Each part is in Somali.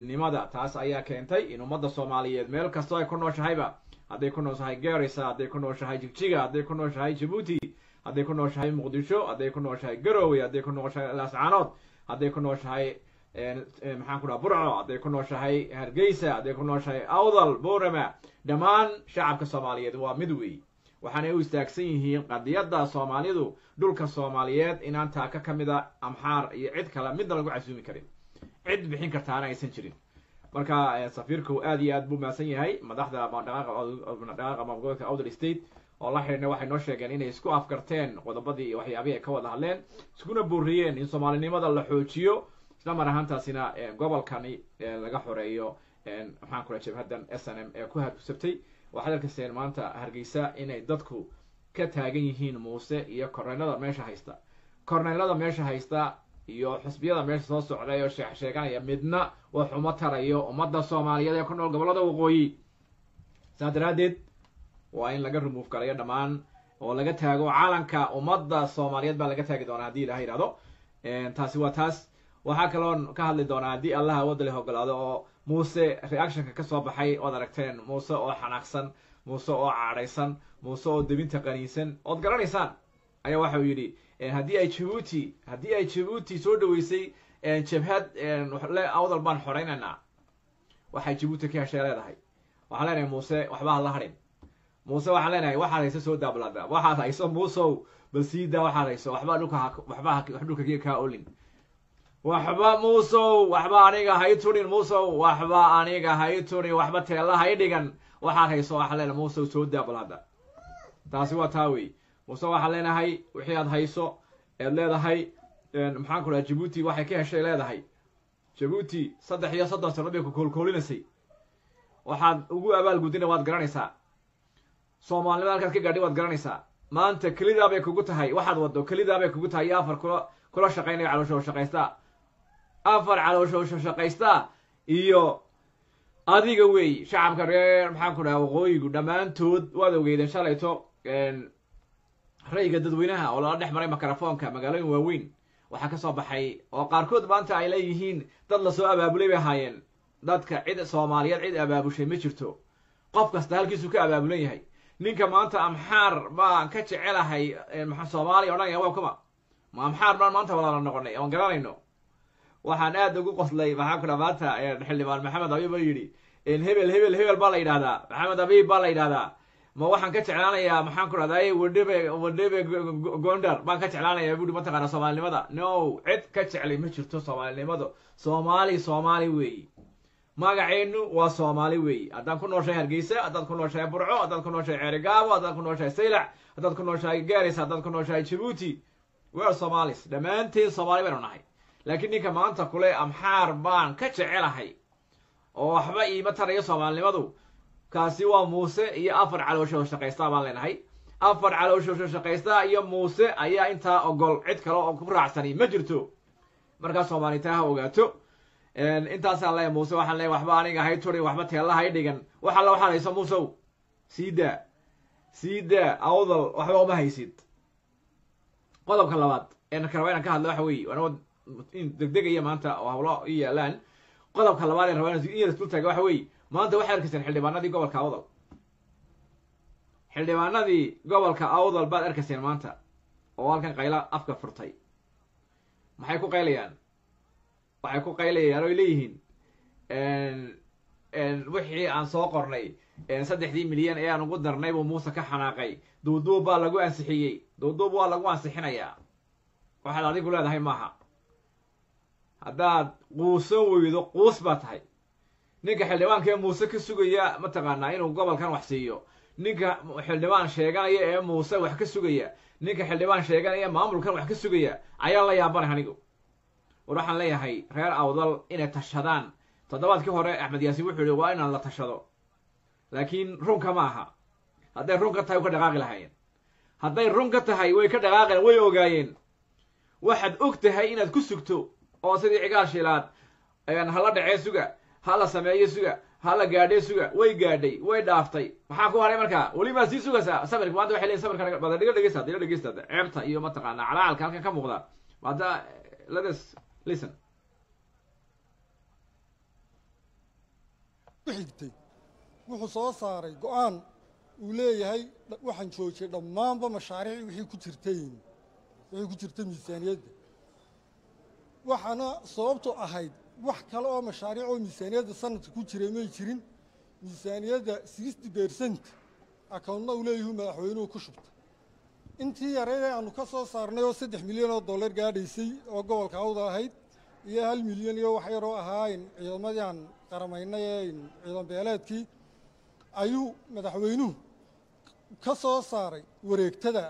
nimada taas ayaa keentay in ummadda soomaaliyeed meel kastoo ay ku nooshahayba hadday ku nooshahay garisa hadday ku nooshahay jigjiga hadday ku nooshahay jabuuti hadday ku nooshahay muqdisho hadday ku nooshahay garowe hadday ku nooshahay laascaanood hadday ku nooshahay maxaan ku dhaha burco hadday ku nooshahay hargeysa hadday ku nooshahay awdal borama dhammaan shacabka soomaaliyeed waa mid weey waxaanay u istaagsan yihiin qadiyadda soomaalidu dhulka soomaaliyeed inaan taaka ka mid a amxaar iyo cid kale midna lagu casuumi karin cid bixin kartaana aysan jirin marka safiirku aad iyo aad buu mahadsan yahay madaxda dhaqaaqa maamulgoboleedka outer state oo la xidhiidna waxay noo sheegeen inay isku afkarteen qodobadii iyo waxyaabihii ay ka wada hadleen iskuna booriyeen in soomaalinimada la xoojiyo isla mar ahaantaasina gobolkani laga xoreeyo maxaan ku dhaha jabhaddan s n m ee ku habsabtay waxaad arkayseen maanta hargeysa inay dadku ka taagan yihiin muuse iyo korneylada meesha haysta korneylada meesha haysta iyo xusbiyada meesha soo socday oo sheex sheeganaya midna wax uma tarayo ummadda soomaaliyeed ee ku nool gobollada waqooyi saas daraaddeed waa in laga remove galayo dhammaan oo laga taago calanka ummadda soomaaliyeed baa laga taagi doonaa haddii ilaha yidhahdo taasi waa taas waxaa kaloon ka hadli doonaa haddii allah awoodda leh ogolaado oo muuse reactionka kasoo baxay ood aragteen muuse oo xanaaqsan muuse oo caadhaysan muuse oo debinta qaniinsan ood garanaysaan ayaa waxa uu yidhi haddii ay jabuuti haddii ay jabuuti soo dhaweysay jabhad le awdal baan xoraynaynaa waxay jabuuti ka heshay leedahay waxaan leenahay muuse waxba ha la hadhin muuse waxaan leenahay waxaad hayso soo daablada waxaad hayso muusow bal sii daa waxaad hayso waxba dhulka waxba wax dhulka kaa olin waxba muusow waxba aniga hay turin muusow waxba aniga hay turin waxba teella hay dhigan waxaad hayso waxaan leenahay muusow soo daablada taasi waa taa wey muuse waxaan leenahay wixii aad hayso eed leedahay maxaan ku dhaha jabuuti waxay ka heshay leedahay jabuuti saddex iyo soddon sano bay ku koolkoolinaysay waxaad ugu abaalgudina waad garanaysaa soomaalinimada halkaad ka gaadhay waad garanaysaa maanta kelidaa bay kugu tahay waxaad waddo kelidaa bay kugu tahay iyo afar kula kula shaqaynaya caloosho shaqaystaa afar caloosho shaqaystaa iyo adiga wey shacabka reer maxaan ku dhaha waqooyigu dhammaantood waad ogeydeen shalayto ra'yiga dadweynaha oo lala dhex maray mikrofoonka magaalooyin waaweyn waxaa ka soo baxay oo qaarkood maanta ay leeyihiin dad lasoo abaabulay bay ahaayeen dadka cid soomaaliyeed cid abaabushay ma jirto qof kasta halkiisuu ka abaabulan yahay ninka maanta amxaar baan ka jecelahay soomaaliya odhanaya waa kuma ma amxaar baan maanta walaala noqonay oon garanayno waxaan aad ugu qoslay maxaa ku dha maanta xildhibaan maxamed abiib oo yidhi hebel hebel hebel baa la yidhahdaa maxamed abiib baa la yidhahdaa ma waxaan ka jeclaanayaa maxaan ku dhahday wadhebe wadhebe gondar baan ka jeclaanayaa buuri mataqaana soomaalinimada no cid ka jeclay ma jirto soomaalinimada soomaali soomaali weeyi magaceenu waa soomaali weeyi haddaan ku nooshahay hargeysa haddaad ku nooshahay burco haddaad ku nooshahay ceerigaabo haddaad ku nooshahay saylac haddaad ku nooshahay garis haddaad ku nooshahay jabuuti wear somalis dhammaanteen soomaali baynu nahay laakiin ninka maanta kule amxaar baan ka jecelahay oo waxba iima tarayo soomaalinimadu kaasi waa muuse iyo afar calooshood shaqaystaa baan leenahay afar calooshood shaqaystaa iyo muuse ayaa intaa ogol cid kale oo ku raacsani ma jirto markaa soomaalita ha ogaato intaasaan leeyahay muuse waxaan leeyahay waxba aniga hay turin waxba teella hay dhigan wax alla waxaad hayso muusow sii daa sii daa awdal waxba uma haysid qodobka labaad een raba inaan ka hadlo waxa weeye waana in degdegaya maanta oo hawlo i yaalaan qodobka labaad ee raba in yar dultaaga waxa weeye maanta waxay arkayseen xildhibaanadii gobolka awdal xildhibaanadii gobolka awdal baad arkayseen maanta oo halkan qayla afka furtay maxay ku qaylayaan waxay ku qaylayaan oy leeyihiin wixii aan soo qornay saddexdii milyan ee aan ugu darnay buu muuse ka xanaaqay duuduub baa lagu ansixiyey duuduub waa lagu ansixinayaa waxaad adigu leedahay maaha haddaad quusan weydo quus baa tahay ninka xildhibaanka ee muuse ka sugaya mataqaanaa inuu gobolkan wax siiyo ninka xildhibaan sheeganaya ee muuse wax ka sugaya ninka xildhibaan sheeganaya ee maamulkan wax ka sugaya ayaan la yaabanay anigu war waxaan leeyahay reer awdal inay tashadaan toddobaadkii hore axmed yaasiin wuxuu yihi waa inaan la tashado laakiin runka ma aha hadday run ka tahay way ka dhaqaaqi lahaayeen hadday run ka tahay way ka dhaqaaqeen way ogaayeen waxaad og tahay inaad ku sugto oo sidii cigaal shiilaad hala dhacee suga ha la sameeyo suga ha la gaadhee suga way gaadhay way dhaaftay maxaa ku haray markaa weli maa sii sugaysaa samirka maanta waxay leeyihin samirka bada dhiga dhegeysta dhiga dhegeysta ceebta iyo mataqaanaa calacalka halkan ka muuqda hadda let us listen xigtay wuxuu soo saaray go-aan uu leeyahay waxaan joojiyey dhammaanba mashaariic wixii ku jirtay wixii ku jirta miisaaniyadda waxaana sababtu ahayd wax kale oo mashaariic oo miisaaniyadda sanadka ku jiray may jirin miisaaniyadda sixty percent akawntna uu leeyahu madaxweynuhu ku shubta intii yareyd ee aanu ka soo saarnay oo saddex milyan oo dollar gaadhaysay oo gobolka awda ahayd iyo hal milyan iyo wax yaroo ahaayn ciidamadii aan qaramaynay ee ciidan beeleedkii ayuu madaxweynuhu ka soo saaray wareegtada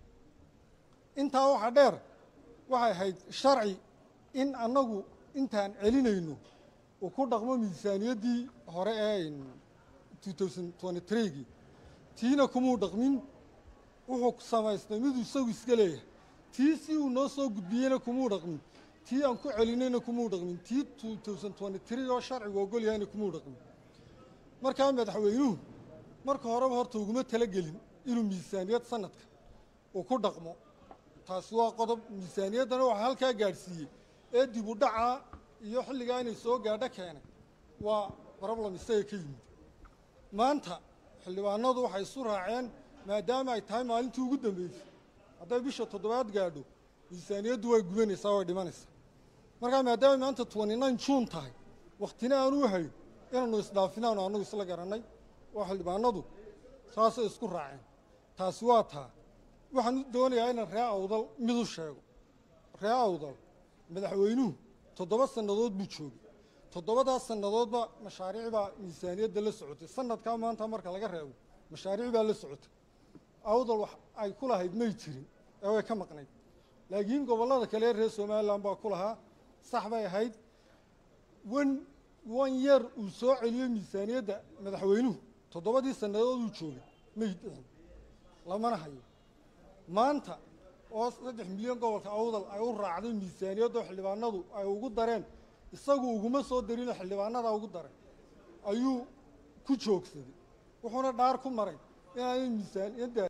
intaa waxaa dheer waxay ahayd sharci in annagu intaan celinayno uu ku dhaqmo miisaaniyaddii hore ee two thousand twenty threegii tiina kumuu dhaqmin wuxuu samaystay miduu isagu iska leeyahay tii si uu noo soo gudbiyeyna kumuu dhaqmin tii aan ku celinayna kumuu dhaqmin tii two thousand twenty three oo sharcigu ogol yahayna kumuu dhaqmin markaa madaxweynuhu marka horeba horta uguma talagelin inuu miisaaniyad sanadka uu ku dhaqmo taasi waa qodob miisaaniyaddana waxaa halkaa gaadhsiiyey ee dib u dhacaa iyo xilligaa inay soo gaadho keenay waa problem isaga ka yimid maanta xildhibaanadu waxay isu raaceen maadaama ay tahay maalintii ugu dambeysay hadday bisha toddobaad gaadho miisaaniyaddu way gubanaysaa way dhimanaysaa markaa maadaama maanta twenty nine juun tahay wakhtina aanu hayn inaanu isdhaafinaanu annagu isla garannay oo xildhibaanadu saasay isku raaceen taasi waa taa waxaan doonayaa inaan ree awdal mid u sheego ree awdal madaxweynuhu toddoba sannadood buu joogay toddobadaas sannadoodba mashaariic baa miisaaniyadda la socotay sanadkaa maanta marka laga reebo mashaariic baa la socotay awdal wax ay ku lahayd may jirin ee way ka maqnayd laakiin gobollada kale ee reer somalilan baa ku lahaa sax bay ahayd wan wan yeer uu soo celiyey miisaaniyadda madaxweynuhu toddobadii sannadood uu joogay may dhicin lamana hayo maanta oo saddex milyan gobolka awdal ay u raacday miisaaniyaddoo xildhibaanadu ay ugu dareen isagu uguma soo darino xildhibaanadaa ugu daray ayuu ku joogsaday wuxuuna dhaar ku maray inaanay miisaaniyadda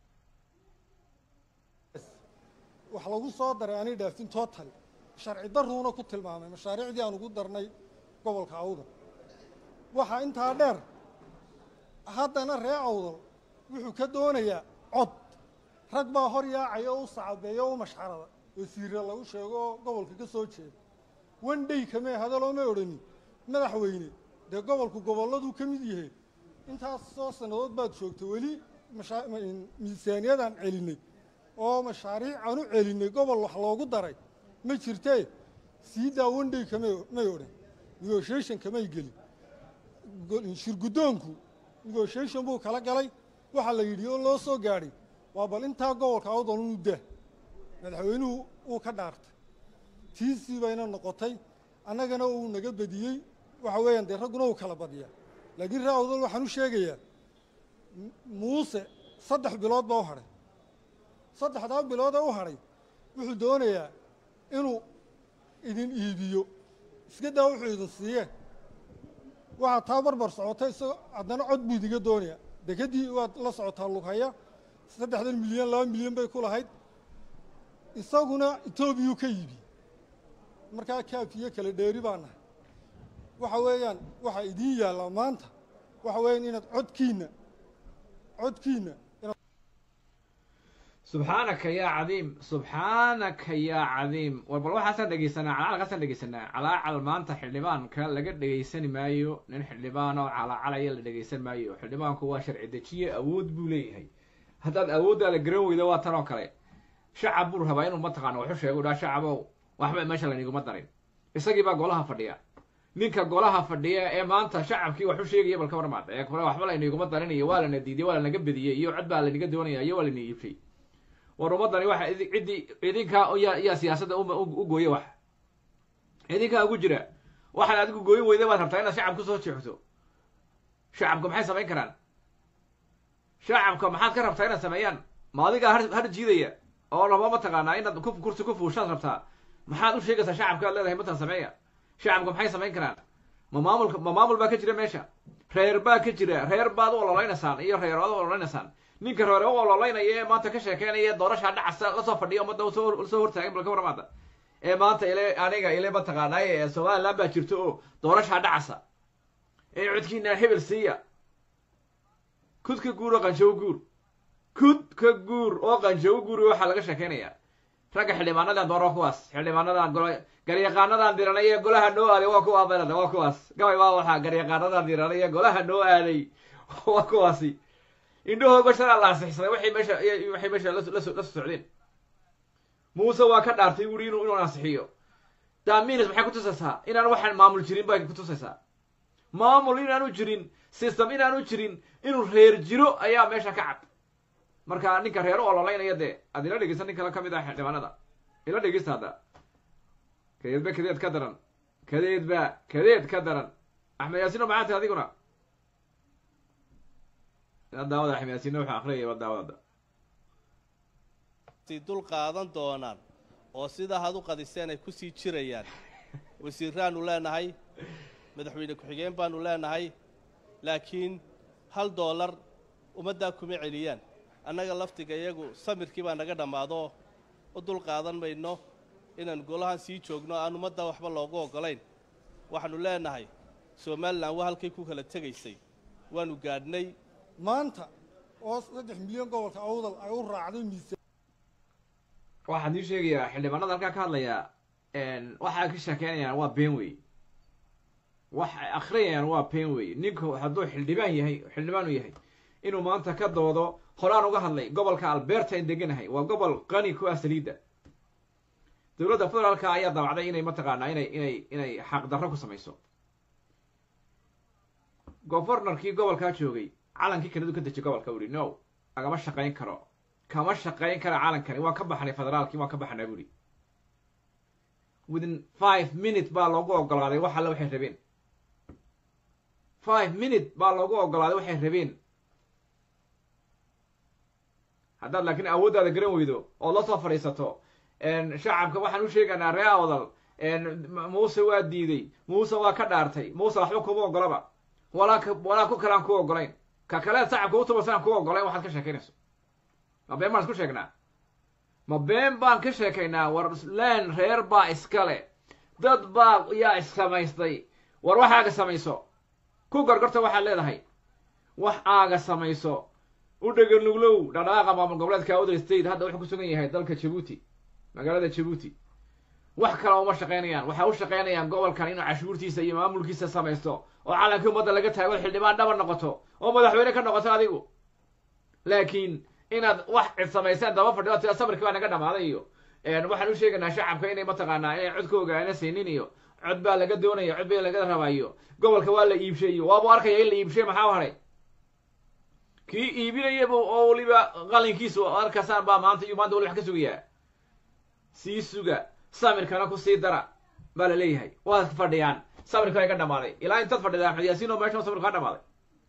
wax lagu soo daray aanay dhaafin total sharci daruuna ku tilmaamay mashaariicdii aan ugu darnay gobolka awdal waxaa intaa dheer haddana ree awdal wuxuu ka doonayaa cod rag baa hor yaacaya oo u sacabeeya oo u mashxarada oo siira lagu sheego oo gobolka ka soo jeeda one day kamee hadalooma odhanin madaxweyne dee gobolku gobolladuu ka mid yahay intaas soo sannadood baad joogta weli miisaaniyadaan celinay oo mashaariic aan u celinay gobol wax loogu daray ma jirtee sii daa one day kamay may odhan negotiation kamay gelin shirguddoonku negotiation buu kala galay waxaa la yidhi oo loo soo gaadhay waa bal intaa gobolka awdal unu dah madaxweynuhu uu ka dhaartay tiisii bayna noqotay annagana uu naga badiyey waxa weeyaan dee ragguna uu kala badiyaa laakiin ree awdal waxaan u sheegayaa muuse saddex bilood baa u hadhay saddexdaa bilood ee u hadhay wuxuu doonayaa inuu idin iibiyo iska daa wuxuu idin siiyeen waxaa taa barbar socotay isagoo haddana cod buu idiga doonayaa dekeddii waad la socotaa lughaya saddexdan milyan laba milyan bay ku lahayd isaguna etoobiyuu ka yibi markaa kaafiyo kala dheeri baa nahay waxa weeyaan waxaa idiin yaallaa maanta waxa weeyaan inaad codkiinna codkiinna subxaanaka yaa cadiim subxaanaka yaa cadiim war bal waxaasaan dhegeysanaa calacalkaasaan dhegeysanaa calaacal maanta xildhibaanka laga dhegeysani maayo nin xildhibaan oo calacalaya la dhegeysan maayo xildhibaanku waa sharci dejiye awood buu leeyahay haddaad awooddaada garan weydo waa tan oo kale shacab buu rabaa inuu mataqaano waxu sheego dhaa shacabow waxba meesha layniguma darin isagii baa golaha fadhiya ninka golaha fadhiya ee maanta shacabkii waxu sheegaya balka warmaad ee kole waxba layniguma darin iyo waa lana diiday waa lanaga bediyey iyo cod baa laynaga doonaya iyo waa layna iibshay war ummaddani waxa ciddii idinkaa yaa yaa siyaasadda u gooye wax idinkaa ugu jira waxaad adigu gooyin weyda baad rabtaa inaad shacab kusoo jeexto shacabka maxay samayn karaan shacabka maxaad ka rabtaa inaad sameeyaan ma adigaa har har jiidaya oo raba mataqaanaa inaad ku kursi ku fuushaad rabtaa maxaad u sheegaysaa shacabka ad leedahay matan sameeya shacabka maxay samayn karaan ma maamulka ma maamul baa ka jira meesha reer baa ka jira reer baad u ololeynaysaan iyo reer aad u ololeynaysaan ninka reer u ololeynaya ee maanta ka sheekeynaya doorashaa dhacasa lasoo fadhiya ummadda soo hortaagan balka waramaada ee maanta ile aniga ile mataqaanaaye somaliland baa jirto oo doorashaa dhacasa ee codkiina hebel siiya kud ka guur oo qanshawo guur kud ka guur oo qanshawo guur waxaa laga sheekeynayaa ragga xildhibaanadan doon waa kuwaas xildhibaanadan golo garyaqaanadan diranay ee golaha noo aaday waa kuwa belada waa kuwaas gabay waa waxaa garyaqaanadan diranay ee golaha noo aaday waa kuwaasi indhahooga shalaa la ansixsaday waxay meesha waxay meesha la la socdeen muuse waa ka dhaartay wuri inuu inuu ansixiyo daminis maxay kutusaysaa inaan waxaan maamul jirin bay kutusaysaa maamul inaanu jirin system inaanu jirin inuu reer jiro ayaa meesha ka cad marka ninka reer u ololaynaya dee aad ila dhegeysan nin kale ka mid ah xildhibaanada ila dhegeysta hadda kadeedba kadeed ka daran kadeedba kadeed ka daran axmed yaasino maxaa tahay adiguna ila daawada axmed yaasino wuxuu akhriyaya ba daawada si dul qaadan doonaan oo sidaa had u qadiseen ay ku sii jirayaan wasiiraannu leenahay madaxweyne ku-xigeen baannu leenahay laakiin hal doolar ummaddaa kuma celiyaan annaga laftiga iyagu samirkii baa naga dhammaado u dul qaadan mayno inaan golahan sii joogno aan ummadda waxba loogu oggolayn waxaannu leenahay somalilan waa halkay ku kala tegaysay waannu gaadhnay maanta oo saddex milyan gobolka awdal ay u raacday miisaan waxaan ii sheegayaa xildhibaanada halkaa ka hadlayaa waxaa ka sheekeynayaan waa been wey waxay akhriyayaan waa been wey ninku hadduu xildhibaan yahay xildhibaan u yahay inuu maanta ka doodo horaan uga hadlay gobolka alberta in deganahay waa gobol qani ku ah saliidda dowladda federaalka ayaa dabacday inay mataqaanaa inay inay inay xaqdarro ku samayso gofornarkii gobolkaa joogay calankii kanadu ka dejiy gobolka uri no lagama shaqayn karo kama shaqayn kara calankani waan ka baxnay federaalkii waan ka baxnaa buri within five minute baa loogu ogolaaday wax alle waxay rabeen five minute baa loogu ogolaaday waxay rabeen haddaad laakiin awooddaada garan weydo ood la soo fadhiisato shacabka waxaan u sheegaynaa ree awdal muuse waa diiday muuse waa ka dhaartay muuse waxba kuma ogolaba walaa k walaa ku kalean ku ogolayn ka kaleed shacabka utubasan ku ogolayn waxaad ka sheekaynayso ma been baan isku sheegnaa ma been baan ka sheekaynaa war leen reer baa iskale dad baa yaa issamaystay war wax aaga samayso ku gorgorta waxaad leedahay wax aaga samayso u dhegan nuglow dhadhaaqa maamul goboleedka other state hadda wuxuu ku sugan yahay dalka jabuuti magaalada jabuuti wax kale uma shaqaynayaan waxay u shaqaynayaan gobolkan inuu cashuurtiisa iyo maamulkiisa samaysto oo calankii ummadda laga taago xildhibaan dhaba noqoto oo madaxweyne ka noqoto adigu laakiin inaad wax cid samayseen daba fadhido tida samirkii baa naga dhamaaday iyo waxaan u sheegaynaa shacabka inay mataqaanaa inay codkooga ana siinin iyo cod baa laga doonaya cod baa laga rabayo gobolka waa la iibshay iyo waabu arkaya in la iibshay maxaa u hadhay kii iibinayaba oo weliba qalinkiisu arkasaan baa maanta iyo maanta wali wax ka sugayaa sii suga samirkana ku sii dara baa la leeyahay waad fadhiyaan samirka ay ka dhamaaday ilaa intaad fadhida axmed yaasiinow meeshan samirku kaa dhamaaday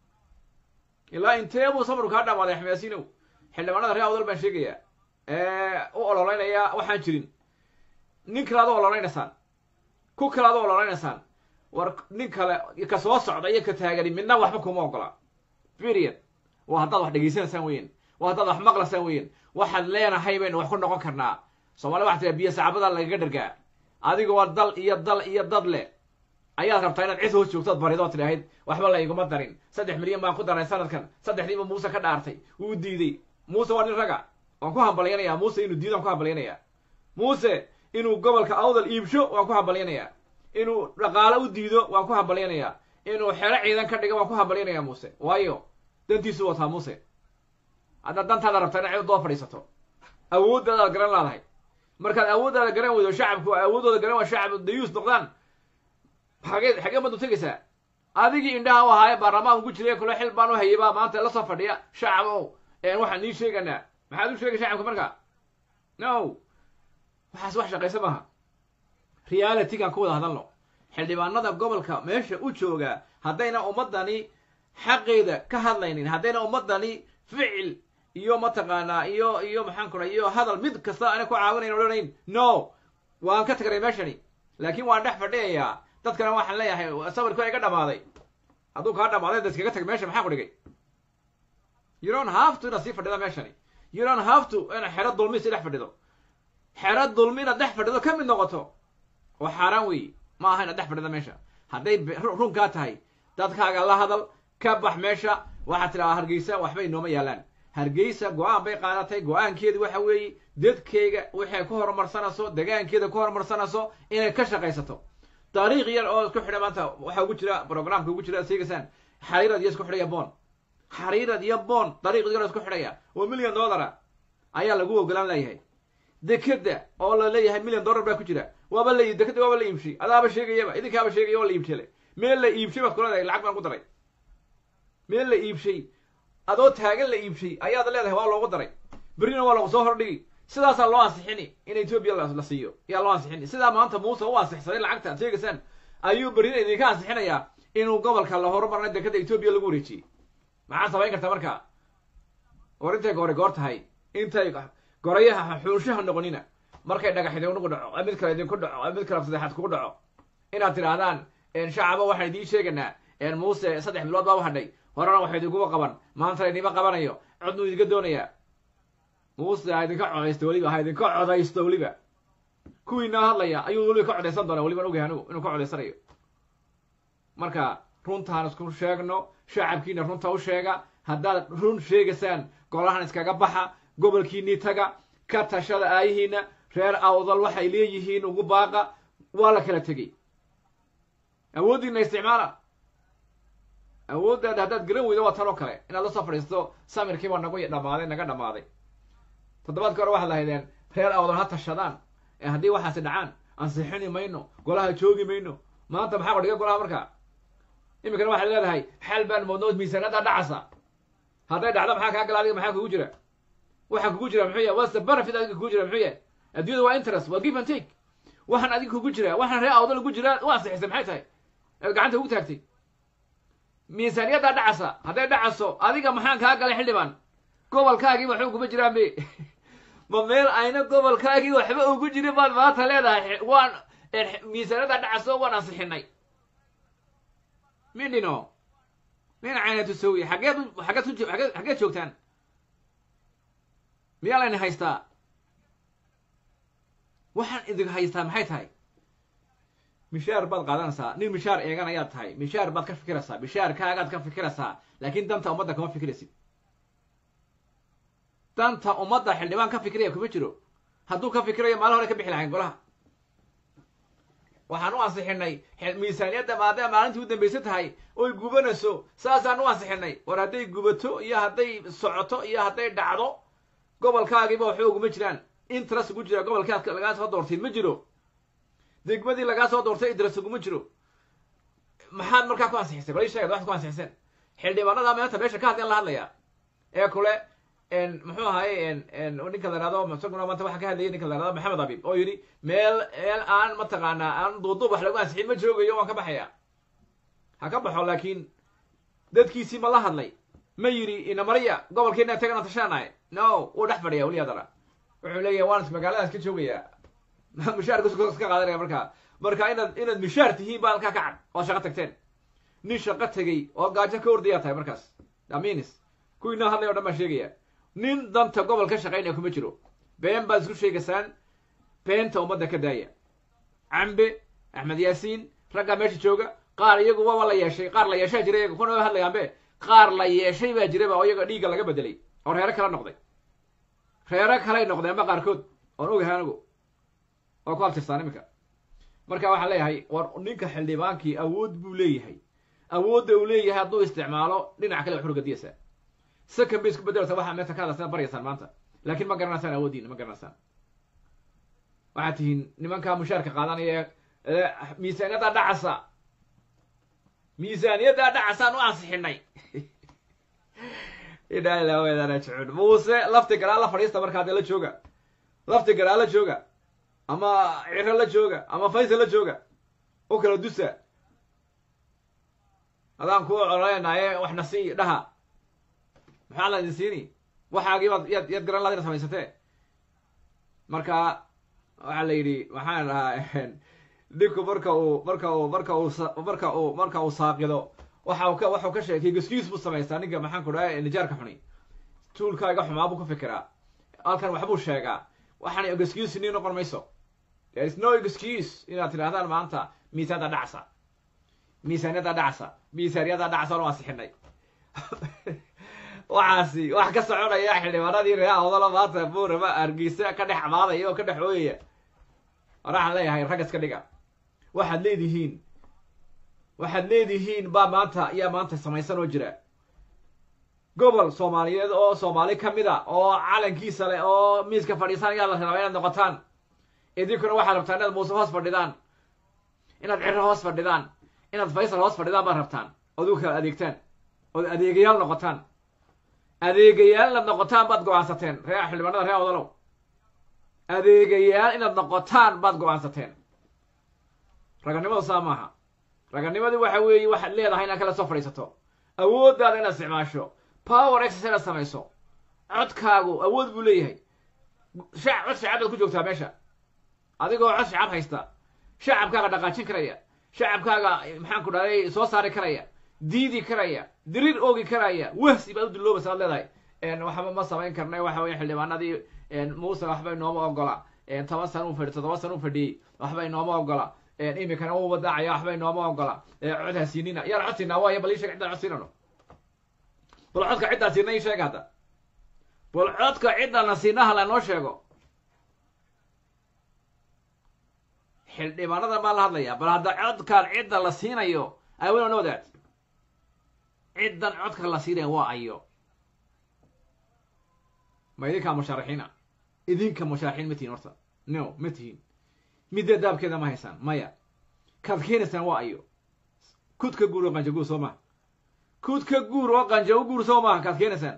ilaa intee buu samirku kaa dhamaaday axmed yaasiinow xildhibaanada ree awdal baan sheegayaa u ololeynaya waxaan jirin nin kale ad u ololeynaysaan ku kale ad u ololeynaysaan war nin kale ka soo socda iyo ka taagani midna waxba kuma ogola period waa haddaad wax dhegaysanaysaan weyen waa haddaad wax maqlaysaan weyen waxaad leenahay baynu wax ku noqon karnaa soomaalida waxa tira biyo sacaabada lagaga dhargaa adiga waa dal iyo dal iyo dad leh ayaad rabtaa inaad cid hoos joogtood baridood tidhaahid waxba la iguma darin saddex milyan baan ku daray sanadkan saddexdiiba muuse ka dhaartay wuu diiday muuse waa nin raga waan ku hambalyanayaa muuse inuu diido waan ku hambalyanayaa muuse inuu gobolka awdal iibsho waan ku hambalyanayaa inuu dhaqaalo u diido waan ku hambalyanayaa inuu xero ciidan ka dhigo waan ku hambalyanayaa muuse waayo dantiisu wataa muuse haddaad dantaada rabtaa inaad cid doo fadhiisato awooddaadaad garan laadahay markaad awooddaada garan weydo shacabku awooddooda garan waa shacab dayuus noqdaan xagee xagee baad u tegaysaa adigii indhaha u ahaaye baarlamaanku ku jiray kule xil baan u hayay baa maanta la soo fadhiya shacab ow waxaan nii sheeganaa maxaad u sheegay shacabka marka no waxaas wax shaqaysa maaha realitygaan ku wada hadalno xildhibaanada gobolka meesha u jooga haddayna ummaddani xaqeeda ka hadlaynin haddayna ummaddani ficil iyo mataqaanaa iyo iyo maxaan kura iyo hadal mid kasta ana ku caawinayn odhanayn no waan ka tagnay meeshani laakiin waan dhex fadhiyayaa dadkana waxaan leeyahay sawirku iga dhamaaday hadduu kaa dhamaaday da iskaga tag meesha maxaa ku dhigay you don't have to inaad sii fadhida meeshani you don't have to inaad xero dulmi si dhex fadhido xero dulmi inaad dhex fadhido ka mid noqoto oo xaaraan weeye ma aha inaad dhex fadhida meesha hadday runkaa tahay dadkaaga la hadal ka bax meesha waxaad tidhahdaa hargeysa waxba inooma yaalaan hargeysa go-aan bay qaadatay go-aankeedu waxa weeye dadkeyga waxay ku horumarsanayso degaankeeda ku horumarsanayso inay ka shaqaysato dariiq yar oo isku xidha maanta waxaa ugu jira programka ugu jira seegasaan xariirad iyo isku xidhaya boon xariirad iyo boon dariiq yar oo isku xidhaya oo million dollara ayaa lagu ogolaan leeyahay dekeda oo la leeyahay million dollar baa ku jira waaba la dekeda waaba la iibshay adaaba sheegayaba idinkaaba sheegaya waa la iibshale meel la iibshay baad kuleedahay lacag baan ku daray meel la iibshay adoo taagan la iibshay ayaad leedahay waa loogu daray berrina waa lagu soo hordhigi sidaasaa loo ansixini in etoobiya la siiyo ayaa loo ansixini sidaa maanta muuse u ansixsaday lacagta ad sheegaysaan ayuu berrina idinka ansixinayaa inuu gobolka la horumarna dekeda etoobiya lagu wareejiyey maxaad samayn kartaa marka war intay goori goor tahay intay gorayaha xuunshaha noqonina markay dhagax idinku dhaco mid kale idinku dhaco mid kale saddexaad kugu dhaco inaad tidhaahdaan shacaba waxaan idiin sheegaynaa muuse saddex bilood baa u hadhay horena waxa idinkuba qaban maanta idinma qabanayo codnuu idinka doonayaa muuse ha idinka codaysto weliba ha idinka codaysto weliba kuwiinaa hadlaya ayuu weliba ka codaysan doonaa weliban ogahay anugu inuu ka codaysanayo marka runtaan isku sheegno shacabkiina runta u sheega haddaad run sheegaysaan golahan iskaga baxa gobolkiinii taga ka tashada aayihiina reer awdal waxay leeyihiin ugu baaqa waa la kala tegey awooddiina isticmaala awooddaada haddaad garan weydo waa tan oo kale inaad la soo fadhiisto samirkiibaa nagu dhamaaday naga dhammaaday toddobaadka hore waxaad lahaydeen reer awdal ha tashadaan ee haddii waxaasi dhacaan ansixini mayno golaha joogi mayno maanta maxaa qodhiga golaha markaa iminkana waxaad leedahay xal baan moodno miisaanada dhacasa hadday dhacdo maxaa kaa gala adiga maxaa kugu jira waxaa kugu jira muxuu yahay what's the benefit adiga kugu jira muxuu yahay adduunyada waa interest waa give and take waxaan adiga kugu jira waxaan reer awdal ugu jira u ansixisay maxay tahay eed gacanta ugu taagtay miisaaniyaddaa dhacasa hadday dhacaso adiga maxaan kaa galay xildhibaan gobolkaagii waxba uguma jiraan be ma meel ayna gobolkaagii waxba ugu jirin baad maanta leedahay waan miisaaniyaddaa dhacaso waan ansixinay mindhino nin caynatu sawi xaggeed xaggeed ku aggeed xaggeed joogtaan miyaa layna haystaa waxaan idin haystaa maxay tahay mishaar baad qaadanaysaa nin mishaar eegan ayaad tahay mishaar baad ka fikiraysaa mishaarkaagaad ka fikiraysaa laakiin danta ummadda kama fikiraysid danta ummadda xildhibaan ka fikiraya kuma jiro hadduu ka fikirayo maalin hore ka bixi lahayn golaha waxaan u ansixinay miisaaniyadda maadaama maalintii u dambaysa tahay oy gubanayso saasaan u ansixinay war hadday gubato iyo hadday socoto iyo hadday dhacdo gobolkaagiiba waxba uguma jiraan interest ugu jira gobolkaas lagaa soo doortay ma jiro degmadii lagaa soo doortay interest uguma jiro maxaad markaa ku ansixisay bal ii sheegad waxaad ku ansixiseen xildhibaanada maanta meesha ka hadlayan la hadlaya ee kule muxuu ahaye ninka la ihahdo isaguna maanta waxaa ka hadlayay ninka la ihahdo maxamed abib oo yidhi meel meel aan mataqaanaa aan duuduub wax lagu ansixin ma joogayo waan ka baxaya ha ka baxo laakiin dadkiisii ma la hadlay ma yidhi inamarya gobolkeena tagana tashaanahay no wuu dhex fadhiya weli hadana wuxuu leeyahay waan magaaladaas ka joogayaa mishaarkas ka qaadanaya markaa marka inaad inaad mishaar tihiin baa halkaa ka cad ood shaqo tagteen nin shaqo tegey oo gaajo ka ordayaa tahay markaas aminis kuwiinaa hadlay o dhan baan sheegaya nin danta gobol ka shaqaynaya kuma jiro been baad isku sheegaysaan beenta ummadda ka daaya cambe axmed yaasiin raggaa meesha jooga qaar iyagu waba la yeeshay qaar la yeeshaa jira iyaga kuna hadlayaanbe qaar la yeeshay baa jiraba oo iyaga dhiigga laga bedelay oo reero kala noqday reero kalay noqdeenba qaarkood oon ogahay anigu oo ku abtirsaan iminka marka waxaan leeyahay war ninka xildhibaankii awood buu leeyahay awoodda uu leeyahay hadduu isticmaalo dhinac kale waxu gadiyaysaa second bay isku bedelata waxaa meesha ka hadlaysaan baryaysaan maanta laakiin ma garanaysaan awooddiina ma garanaysaan waxaad tihiin nimankaa mushaarka qaadanaya ee miisaaniyaddaa dhacasa miisaaniyaddaa dhacasaan u ansixinay ilaa ilaa weedana jecun muuse lafti garaa la fadhiista markaa dee la jooga lafti garaa la jooga ama ciro la jooga ama faysal la jooga u kala dusa adaan ku cololeynaaye waxna sii dhaha maxaa la idin siini waxaagii baad yaad yaad garan laad ina samaysatee marka waxaa la yidhi waxaan dhahaa ninku marka uu marka uu marka uu marka uu marka uu saaqido waxa uu ka waxuu ka sheegay gaskiis buu samaystaa ninka maxaan ku dhaha nijaarka xuni tuulkaaga xumaa buu ka fikiraa halkan waxbuu sheegaa waxaan excuse nii noqon mayso there is no excuse inaad tidhahdaan maanta miisaada dhacsa miisaaniyadda dhacsa miisaaniyadda dhacsa oo ansixinay waxaasi wax ka soconaya xildhibaanadii reer awdala maanta buurama hargeysa ka dhex amaadaya oo ka dhex ooyaya waxaan leeyahay rag iska dhiga waxaad leedihiin waxaad leedihiin baa maanta ayaa maanta samaysan oo jira gobol soomaaliyeed oo soomaali ka mid a oo calankiisa leh oo miiska fadhiisanaya la rabaa inaad noqotaan idinkuna waxaad rabtaan inaad muuse hoos fadhidaan inaad ciro hoos fadhidaan inaad faysal hoos fadhidaan baad rabtaan ood u kala adeegtaan ood adeegayaal noqotaan adeegayaal inaad noqotaan baad go-aansateen ree xildhibaanada ree odalow adeegayaal inaad noqotaan baad go-aansateen raganimadu saa maaha raganimadu waxa weeye waxaad leedahay inaad kala soo fadhiisato awooddaada inaad isticmaasho power exercise inaad samayso codkaagu awood buu leeyahay shac cod shacab baad ku joogtaa meesha adigoo cod shacab haysta shacabkaaga dhaqaajin karaya shacabkaaga maxaan ku dhahay soo saari karaya diidi karaya diriir oogi karaya wahsi baad u duloobaysa ad leedahay waxba ma samayn karnay waxa weye xildhibaanadii muuse waxba inooma ogola toban sana u fadhi toddoba sana u fadhiyey waxba inooma ogola imikana u wadaacaya waxba inooma ogola cod ha siinina yaan cod siinaa waaya bal ii sheeg ciddaan cod siinano bal codka ciddaan siina ii sheeg hadda bal codka ciddana siinaha lanoo sheego xildhibaanada baa la hadlaya bal hadda codkaan cidda la siinayo awin no that ciddan codka la siinaya waa ayo ma idinkaa mushaarixiina idinka mushaarixiin ma tihin horta no ma tihin midda daabkeeda ma haysaan maya kaad keenaysaan waa ayo kudka guur oo qanja guur soo maha kudka guur oo qanja u guur soo maaha kaad keenaysaan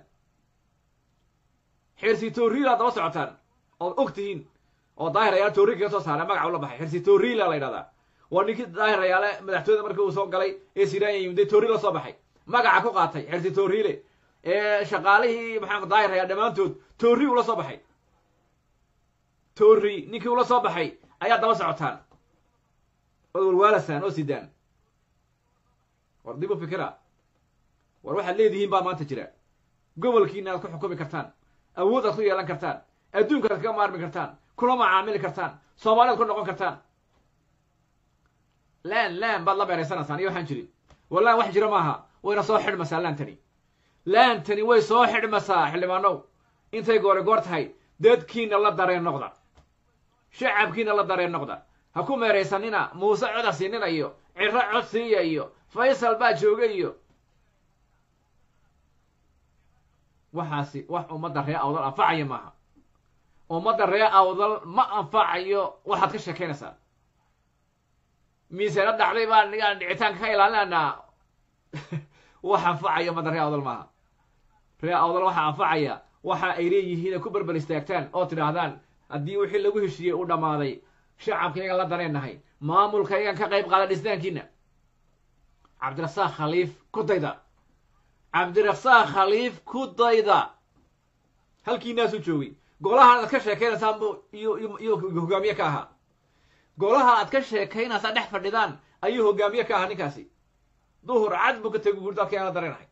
xirsi tooriila daba socotaan ood og tihiin oo daahir ayaale toori kaga soo saara magaca ula baxay xirsi tooriila la ydhahdaa waa ninkii daahir ayaale madaxtooyada markii uu soo galay ee siranya yimday toori la soo baxay magaca ku qaatay xirsi tooriile ee shaqaalihii maxaa daahir ayaal dhammaantood toori ula soo baxay toori ninkii ula soo baxay ayaa daba socotaan ood walwaalasaan oo sidaan war dib u fikira war waxaad leedihiin baa maanta jira gobolkiina aad ku xukumi kartaan awood aad ku yeelan kartaan adduunka aad kaga maarmi kartaan kula macaamili kartaan soomaaliaad ku noqon kartaan laan laan baad la beeraysanaysaan iyo waxaan jirin wallaan wax jira maaha wayna soo xidhmaysaa laantani laantani way soo xidhmaysaa xildhibaanow intay goore goor tahay dadkiina la dareen noqda shacabkiina la dareen noqda ha ku meeraysanina muuse cod ha siinina iyo ciro cod siiya iyo faysal baa jooga iyo waxaasi wax ummadda ree awdal anfacaya maaha ummadda ree awdal ma anfacayo waxaad ka sheekaynaysaa miisaano dhacday baan nigaan dhicitaanka ka ilaalinaynaa wax anfacaya ummadda ree awdal maaha ree awdal waxaa anfacaya waxa ay leeyihiin ay ku berbel istaagtaan oo tidhaahdaan haddii wixii lagu heshiiyey uu dhammaaday shacabkaygan la dareennahay maamulkaygan ka qayb qaada dhisnaankiina cabdirasaaq khaliif ku dayda cabdirasaaq khaliif ku dayda halkiinaasuu joogay golahan aad ka sheekaynaysaan bu iyo iyo hogaamiye ka ahaa golaha aad ka sheekaynaysaan dhex fadhidaan ayuu hogaamiye ka ahaa ninkaasi duhur cad buu ka tegi guri dadka aan la dareenahay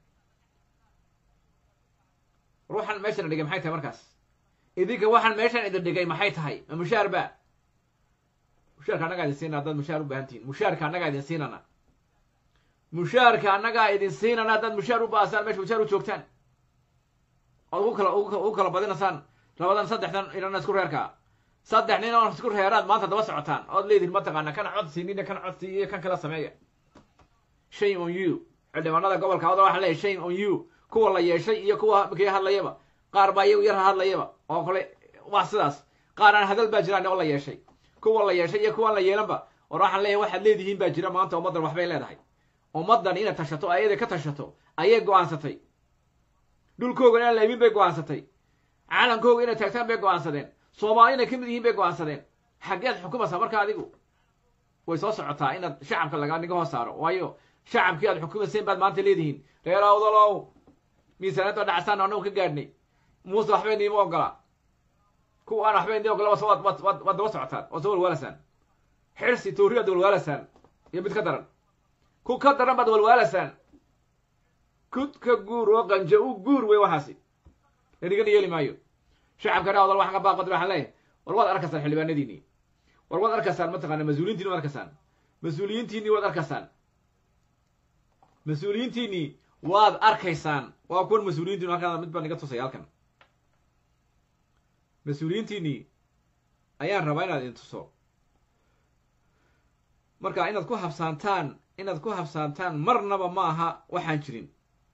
ruuxan meeshan dhigay maxay tahay markaas idinka waxaan meeshan idin dhigay maxay tahay ma mushaar ba mushaarka annagaa idin siinana haddaad mushaar u baahan tihin mushaarka annagaa idin siinana mushaarka annagaa idin siinana haddaad mushaar u baasaan meesha mushaar u joogtaan ood ugu kala ugu kala badinaysaan labadan saddexdan inana isku reerkaa saddex nin oo isku reeraad maanta daba socotaan ood leedihin mataqaana kana cod siinina kana cod siiyo kan kala sameeya shame on you xildhibaanada gobolka awdal waxaa leeyahy shame on you kuwa la yeeshay iyo kuwa kii hadlayaba qaar baa iyagu yar hadlayaba oo kale waa sidaas qaar aan hadal baa jiraan oo la yeeshay kuwa la yeeshay iyo kuwaan la yeelanba war waxaan leeyahay waxaad leedihiin baa jira maanta ummaddan waxbay leedahay ummaddan inaad tashato ayada ka tashato ayay go-aansatay dhulkooga inaan la imin bay go-aansatay calankooga inay taagtaan bay go-aansadeen soomaali inay ka mid yihiin bay go-aansadeen xaggeed xukumaysaa marka adigu way soo socotaa inaad shacabka laga niga hoos saaro waayo shacabkii aad xukumayseen baad maanta leedihiin reer awdalow miisaaniyadda dhacasaan annagu ka gaadhnay muuse waxbay niima ogola kuwa aan waxbay nii ogola waad waad waad waad daba socotaan waad soo walwaalasaan xirsi tooriyaad walwaalasaan iyo mid ka daran ku ka daran baad walwaalasaan kudka guur oo qanja u guur wey waxaasi lanigana yeeli maayo shacabka ree awdal waxaan ka baaqod waxaan leeyahay war waad arkaysaan xildhibaanadiinii war waad arkaysaan mataqaana mas-uuliyiintiini waad arkaysaan mas-uuliyiintiinii waad arkaysaan mas-uuliyiintiinii waad arkaysaan waa kuwan mas-uuliyiintiinu halkaan mid baan iga tusaya halkan mas-uuliyiintiinii ayaan rabaa inaad idin tuso marka inaad ku habsaantaan inaad ku habsaantaan marnaba ma aha waxaan jirin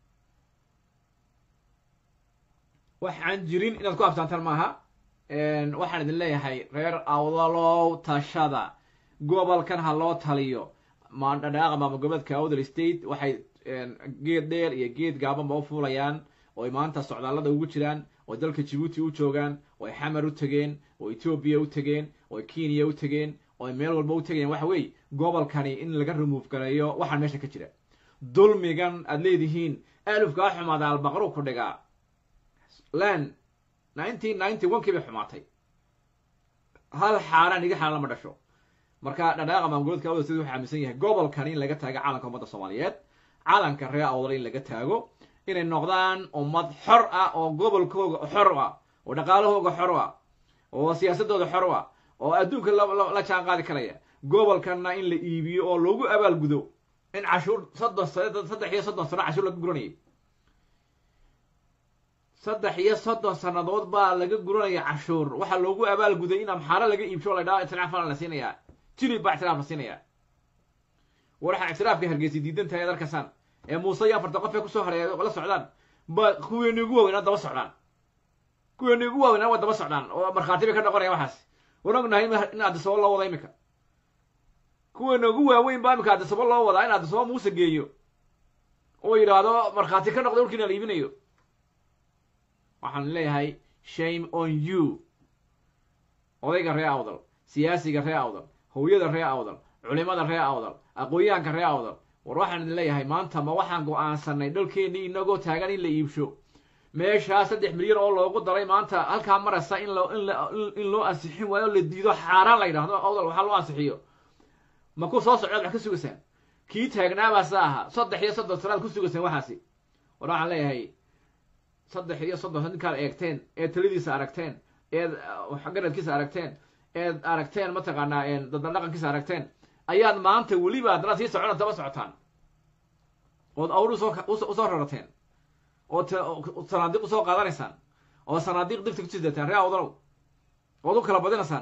waxaan jirin inaad ku habsaantaan ma aha waxaan idin leeyahay reer awdalow tashada gobolkan ha loo taliyo madhadhaaqa maamul goboleedka awdal state waxay geed dheer iyo geed gaabanba u fuulayaan oo ay maanta socdaallada ugu jiraan oo dalka jibuuti u joogaan oo ay xamar u tegeen oo etoobiya u tegeen oo ay kenya u tegeen oo ay meel walba u tegayaan waxa weeye gobolkani in laga remoove gareeyo waxaan meesha ka jira dulmigan aad leedihiin alufkaa xumaada albaqru ku dhigaa lan nineteen ninety one kii bay xumaatay hal xaaraan iga xaaraan lama dhasho marka dhadhaaqa maamulgoboleedka awdal sida wuxuu aaminsan yahay gobolkani in laga taago calanka ummadda soomaaliyeed calanka reer awdal in laga taago inay noqdaan ummad xor ah oo gobolkooga xor ah oo dhaqaalahooga xor ah oo siyaasadooda xor ah oo adduunka la jaan qaadi karaya gobolkanna in la iibiyo oo loogu abaalgudo in cashuur soddon saddex iyo soddon sano cashuur laga guranayay saddex iyo soddon sannadood baa laga guranaya cashuur waxaa loogu abaalguday in amxaaro laga iibsho la dhaha ictiraaf la siinayaa jilib baa ictiraaf la siinayaa waxaa ictiraafka hargeysa diidan tahay ad arkasaan ee muuse iyo afarta qof ee kusoo hareeya la socdaan ba kuweeni ugu waaweynaa daba socdaan kuweeni ugu waaweynaa waa daba socdaan oo markhaati bay ka noqonaya waxaas waan ognahay in addisabo loo wada imika kuweena ugu waaweyn baa imika addisabo loo wadaa in addisabo muuse geeyo oo yidhaahdo markhaati ka noqda dhulkiina la iibinayo waxaan leeyahay shame on you odayga ree awdal siyaasiga ree awdal hooyada ree awdal culimada ree awdal aqoon-yahanka ree awdal war waxaan idin leeyahay maanta ma waxaan go-aansanay dhalkeennii inagoo taagan in la iibsho meeshaa saddex milyan oo loogu daray maanta halkaa maraysa in loo in la in loo ansixin waayo la diido xaaraan la yidhahdo awdal waxaa loo ansixiyo ma ku soo socdaad wax ka sugaysaan kii taagnaabaasa ahaa saddex iyo soddon sanaad ku sugaysaan waxaasi war waxaan leeyahay saddex iyo soddon ninkaad eegteen eed taladiisa aragteen eed garadkiisa aragteen eed aragteen mataqaanaa dadban dhaqankiisa aragteen ayaad maanta weliba haddana sii socona daba socotaan ood awr usoo usoo rarateen oo sanaadiiq usoo qaadanaysaan oo sanaadiiq digta ku sidataan ree awdalow ood u kala badinaysaan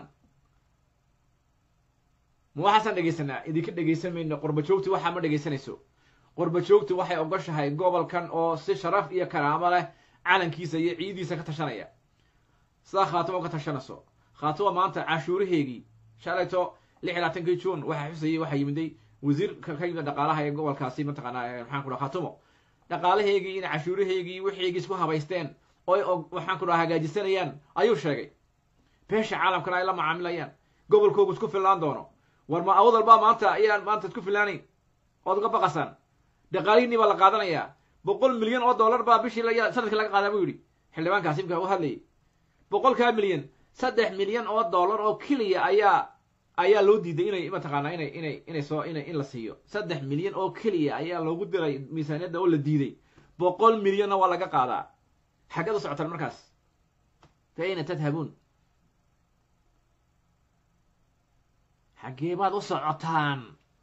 ma waxaasaan dhegaysanaa idinka dhegaysan mayno qorba joogti waxaa ma dhegaysanayso qorba joogti waxay ogoshahay gobolkan oo si sharaf iyo karaamo leh calankiisa iyo ciidiisa ka tashanaya sidaa khaatimo ka tashanayso khaatimo maanta cashuuraheegii shalayto lix iyo labaatankii juun waxaa xusayay waxaa yimiday wasiir ka yimid dhaqaalaha ee gobolkaasi mataqaanaa maxaan ku dhaha khaatimo dhaqaalaheegii in cashuuraheegii wixiigii isku habaysteen oo waxaan ku dhaha hagaajisanayaan ayuu sheegay beesha caalamkana ay la macaamilayaan gobolkoogu isku fillaan doono war ma awdal baa maanta ayaan maanta isku fillaanayn ood uga baqasaan dhaqaalihiinii baa la qaadanayaa boqol milyan oo dollar baa bishii sanadkii laga qaadaa buu yidhi xildhibaankaasi imka u hadlayay boqolkaa milyan saddex milyan oo dollar oo keliya ayaa ayaa loo diiday inay mataqaanaa inay inay inay soo inay in la siiyo saddex milyan oo keliya ayaa loogu diray miisaaniyadda oo la diiday boqol milyanna waa laga qaadaa xaggeed u socotaan markaas fa ayna tadhabuun xaggee baad u socotaan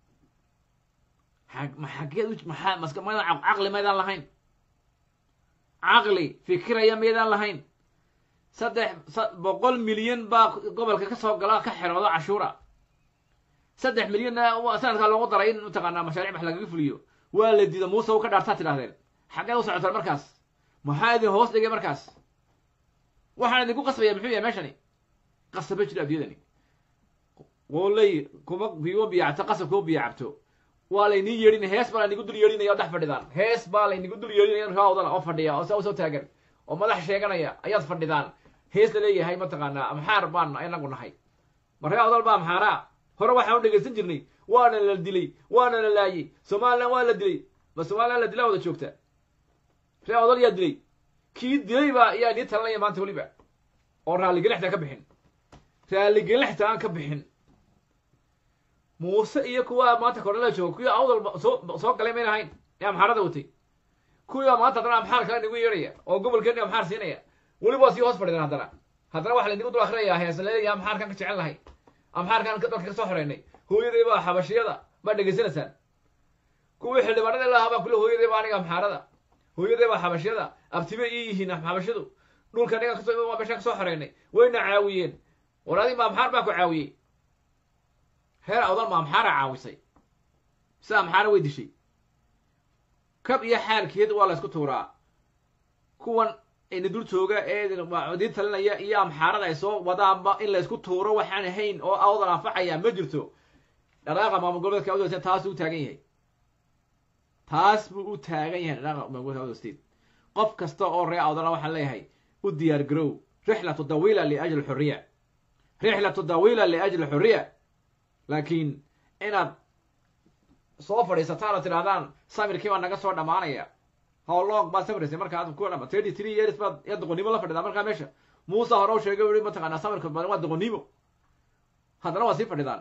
ma xaggeed maxaa maska maydaan caqli maydaan lahayn caqli fikiraya maydaan lahayn saddex boqol milyan baa gobolka ka soo gala ka xeroodo cashuura saddex milyanna sanadkaa loogu daray in mataqaanaa mashaaric wax lagaga fuliyo waa la diida muuse u ka dhaartaa tidhahdeen xaggeed u socotaan markaas maxaa idin hoos dhigay markaas waxaan idinku qasbaya muxuu yahay meeshani qasaba jiro adduunyadani qooley kuma biyo biyacto qasab kuma biyacabto waa layniin yeedhin hees baa laynigu dul yeedhinaya oo dhex fadhidaan hees baa laynigu dul yeedhinaya raawdana oo fadhiya oo saa usoo taagan oo madax sheeganaya ayaad fadhidaan hees la leeyahay mataqaanaa amxaar baan inagu nahay ma ree awdal baa amxaaraa hore waxaan u dhegaysan jirnay waana la dilay waana la laayey somalilan waa la dilay ma somalilan la dilaa wada joogta ree awdal yaa dilay kii dilay baa yaa nii talanaya maanta weliba oo raalligelixta ka bixin raalligelixta aan ka bixin muuse iyo kuwa maanta kornela jooga kuwii awdal soo soo galay mayn ahayn ee amxaarada watay kuwiibaa maanta haddana amxaar kale nagu yeedhaya oo gobolkeeni amxaar siinaya weliba waa sii hoos fadhidan haddana haddana waxa laynigu dul akrinayaa heesa leeya amxaarkan ka jecel lahay amxaarkan dalka ka soo xoreynay hooyaday baa xabashiyada baa dhegaysanaysaan kuwii xildhibaanada lahaa baa kule hooyaday baa aniga amxaarada hooyaday baa xabashyada abtibe ii yihiin xabashadu dhulka aniga kasoo waa meeshaan kasoo xoreynay wayna caawiyeen war adi ma amxaar baa ku caawiyey reer awdal ma amxaara caawisay sida amxaara way dishay kab iyo xaalkeed waa la ysku tuuraa kuwan ina dul jooga ee diin talinaya iyo amxaarada ay soo wadaanba in la ysku tuuro waxaan ahayn oo awdal anfacaya ma jirto dhaqaaqa maamul goboleedka awdal state taas u taagan yahay taas buu u taagan yahay dhaqaaqa maamul goboleedka awdal state qof kasta oo reer awdalna waxaan leeyahay u diyaar garow rixlatu dawiila liajli xuriya rixlatu dawiila liajli xuriya laakiin inaad soo fadhiisataan oo tidhahdaan samirkii baa naga soo dhammaanaya howlong baad samiraysay marka aad ku dhama thirty three years baad ya doqonnimo la fadhidaa markaa meesha muuse hore u sheegay ui mataqaanaa samirka badan waa doqonnimo haddana waa sii fadhidaan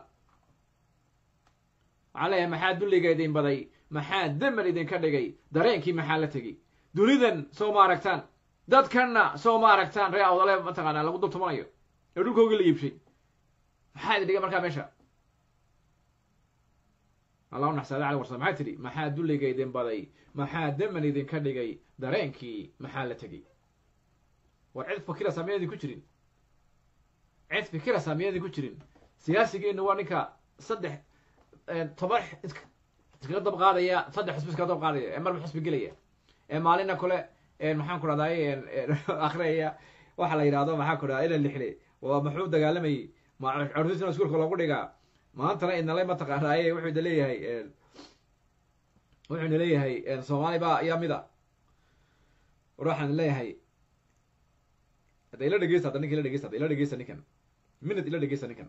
waxaan leeyahay maxaa dulliga idin baday maxaa daman idinka dhigay dareenkii maxaa la tegey dunidan soo ma aragtaan dadkanna soo ma aragtaan ree awdale mataqaanaa lagu dultumanayo ee dhulkoogii la iibshay maxaa idin dhigay markaa meesha allah u naxsaada cali warsam maxaa tidhi maxaa dulliga idin baday maxaa daman idinka dhigay dareenkii maxaa la tegey war cid fikirasa miyaydin ku jirin cid fikirasa miyaydin ku jirin siyaasigeenu waa ninka saddex toban iskaga dab qaadaya saddex xusbi iskaga dab qaadaya ee marba xusbi gelaya ee maalina kole maxaan ku dhahday akriyaya waxa la yidhahdo maxaa ku dhahda ila lixle waa maxuu dagaalamayay carruurtiisna iskuulka loogu dhigaa maantana idnale mataqaanaaye wuxuu ida leeyahay wuxuu ina leeyahay soomaali baa ayaa mida war waxaan leeyahay hadda ila dhegeysta hadda ninka ila dhegeysta hadda ila dhegeysta ninkan minute ila dhegeysta ninkan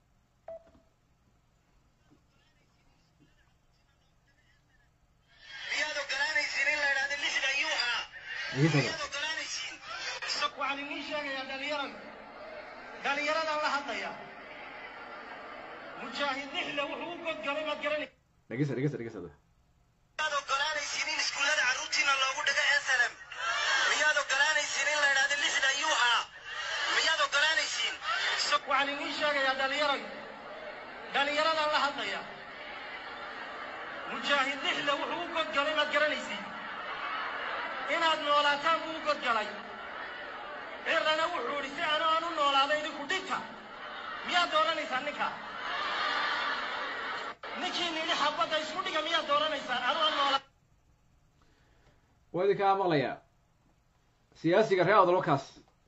waxaan idiin sheegayaa dhalinyarada dhalinyaradan la hadlaya mujaahid lixle wuxuu u godgalay maad garanaysa dhegeysta dhegeysta dhegeysta hadda miyaad ogolaanaysiin in iskuullada carruurtiina loogu dhigo slm miyaad ogolaanaysiin in la idhahdo lixda ayuu ahaa miyaad ogolaanaysiin waxaan idiin sheegayaa dhalinyarada dhalinyaradan la hadlaya mujaahid lixle wuxuu u godgalay maad garanaysiin inaad noolaataan buu u godgalay cirrana wuxuu idhi si aanu aan u noolaada idinku dhinta miyaad dooranaysaan ninka ninkii nidhi xabadda isku dhiga miyaad dooranaysaan anu aan noolaa waa idinkaa maqlayaa siyaasiga reer awdalwakaas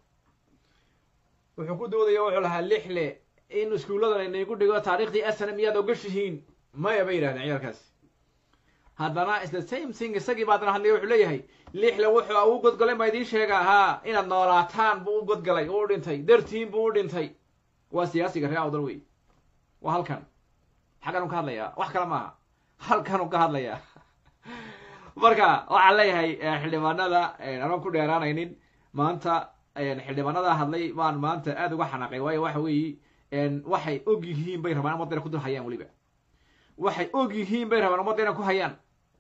wuxuu ku doodaya wuxuu lahaa lixle in iskuulladan inaygu dhigo taariikhdii asana miyaad ogashihiin maya bay yidhahdeen ciyaalkaasi haddana is the same thing isagii baa haddana hadlaya wuxuu leeyahay lixle wuxuu u godgalay baa idiin sheegaa haa inaad noolaataan buu u godgalay uu dhintay dartiin buu u dhintay waa siyaasiga reer awdal wey waa halkan xaggan u ka hadlayaa wax kale maaha halkan u ka hadlayaa marka waxaan leeyahay xildhibaanada anaan ku dheeraanaynin maanta xildhibaanada hadlay baan maanta aada uga xanaaqay waayo waxa weeye waxay og yihiin bay rabaan ummadda inay ku dul hayaan weliba waxay og yihiin bay rabaan ummadda inay ku hayaan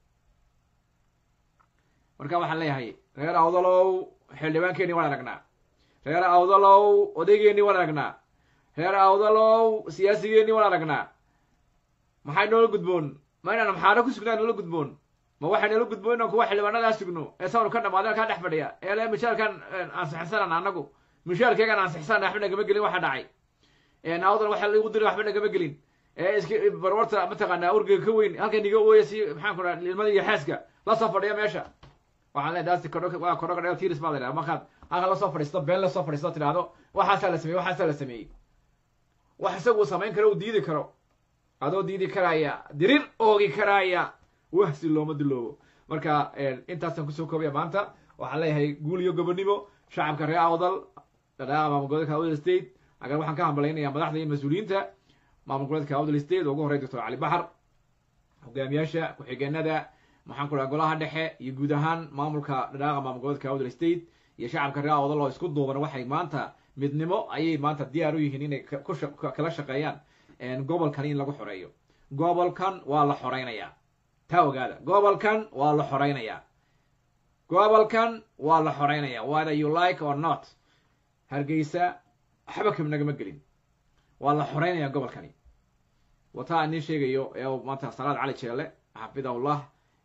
marka waxaan leeyahay reer awdalow xildhibaankeeni waan aragnaa reer awdalow odaygeeni waan aragnaa reer awdalow siyaasigeeni waan aragnaa maxay noola gudboon ma inaan maxaano ku sugnaa noola gudboon ma waxay noola gudboon inaan kuwa xildhibaanadaa sugno ee sawnu ka dhamaadeen kaa dhex fadhiya ee le mishaarkan ansixsanan anagu mishaarkeegan ansixsanan waxba nagama gelin waxa dhacay awdal waxa lagu diray waxba nagama gelin ee iska barwarta mataqaanaa urgiga ka weyn halkan iga ooya si maxaan ku dhaha ilmada iyo xaaska la soo fadhiya meesha waxaan leedahay daasti kodho waa kodho kadheo tiris baa la yidhaha markaad halkan lasoo fadhiisto been lasoo fadhiisto tidhaahdo waxaasaa la sameeyey waxaasaa la sameeyey wax isagu samayn karo uu diidi karo adoo diidi karaya dirir oogi karaya wahsi looma diloobo marka intaasaan kusoo koobaya maanta waxaan leeyahay guul iyo gobonimo shacabka reer awdal dhadhaaqa maamul goboleedka awdal state agar waxaan ka hambalaynayaa madaxda iyo mas-uuliyiinta maamul goboleedka awdal state oo ugu horey doctor cali baxar hogaamiyaasha ku-xigeenada maxaan ku dhaha golaha dhexe iyo guud ahaan maamulka dhadhaaqa maamul goboleedka awdal state iyo shacabka reer awdal oo isku duuban waxay maanta midnimo ayay maanta diyaar u yihiin inay kala shaqeeyaan gobolkan in lagu xoreeyo gobolkan waa la xoreynayaa taa ogaada gobolkan waa la xoreynayaa gobolkan waa la xoreynayaa whether you like or not hargeysa waxba kam nagama gelin waa la xoreynayaa gobolkani wataa inin sheegayo ee maanta salaad cali jeele xafidahullah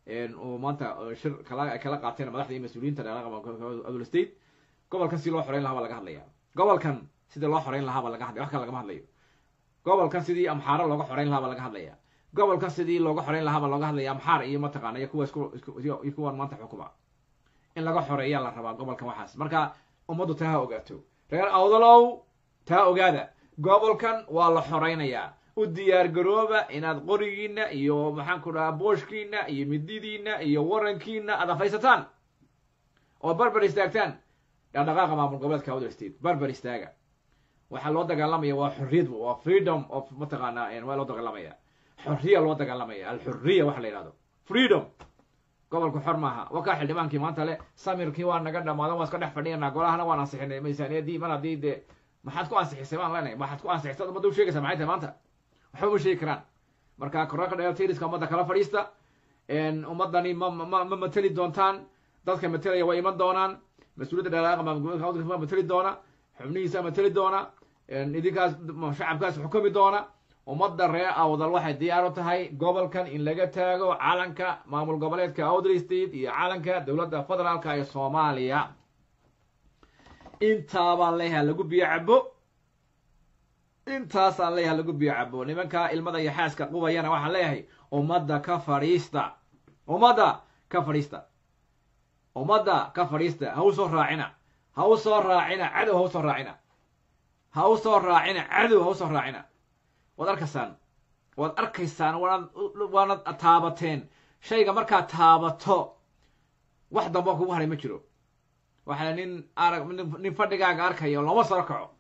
uu maanta shir kala ay kala qaateen madaxda iyo mas-uuliyiinta dheeraaqama state gobolkan si loo xoreyn lahaa baa laga hadlaya gobolkan sidii loo xoreyn lahaa baa laga hadlaya wax kale lagama hadlayo gobolkan sidii amxaaro looga xoreyn lahaa baa laga hadlaya gobolkan sidii looga xoreyn lahaa baa looga hadlaya amxaar iyo mataqaana iyo kuwa isku iyo kuwan maanta xukuma in laga xoreeyaa la rabaa gobolkan waxaas marka ummaddu taa ha ogaato reer awdalow taa ogaada gobolkan waa la xoreynayaa u diyaar garooba inaad qorigiina iyo maxaan ku dhahaa booshkiina iyo mididiina iyo warankiina aad afaysataan oo barbar istaagtaan dhaqdhaqaaqa maamul goboleedka awdal state barbar istaaga waxaa loo dagaalamaya waa xorriyad waa freedom of mataqaana waa loo dagaalamaya xorriya loo dagaalamaya alxurriya waxa la yidhahdo freedom gobolku xor maaha wakaa xildhibaankii maanta le samirkii waa naga dhamaadan waa iska dhex fadhiyanaa golahana waan ansixinay miisaaniyadii mar haddii dee maxaad ku ansixisay baan leenahay maxaad ku ansixisay ummadda u sheegaysa maxay tahay maanta waxba uma sheegi karaan marka koraka dheeltiriska ummadda kala fadhiista ummaddani ma ma ma mateli doontaan dadka matelaya waa iman doonaan mas-uuliyadda dheeraaqa ma mateli doona xubnihiisa mateli doona idinkaas shacabkaas xukumi doona ummadda reer awdal waxay diyaar u tahay gobolkan in laga taago calanka maamul goboleedka awdal state iyo calanka dowladda federaalka ee soomaaliya intaabaan leeyahay lagu biyo cabo intaasaan leeyahay lagu biyo cabo nimanka ilmada iyo xaaska qubayana waxaan leeyahay ummadda ka fadhiista ummadda ka fadhiista ummadda ka fadhiista ha u soo raacina ha u soo raacina cadow ha u soo raacina ha u soo raacina cadow ha u soo raacina waad arkaysaan waad arkaysaan waanad waanad taabateen shayga markaad taabato wax damba kugu haray ma jiro waxaa nin arag nin fadhigaaga arkaya looma saro kaco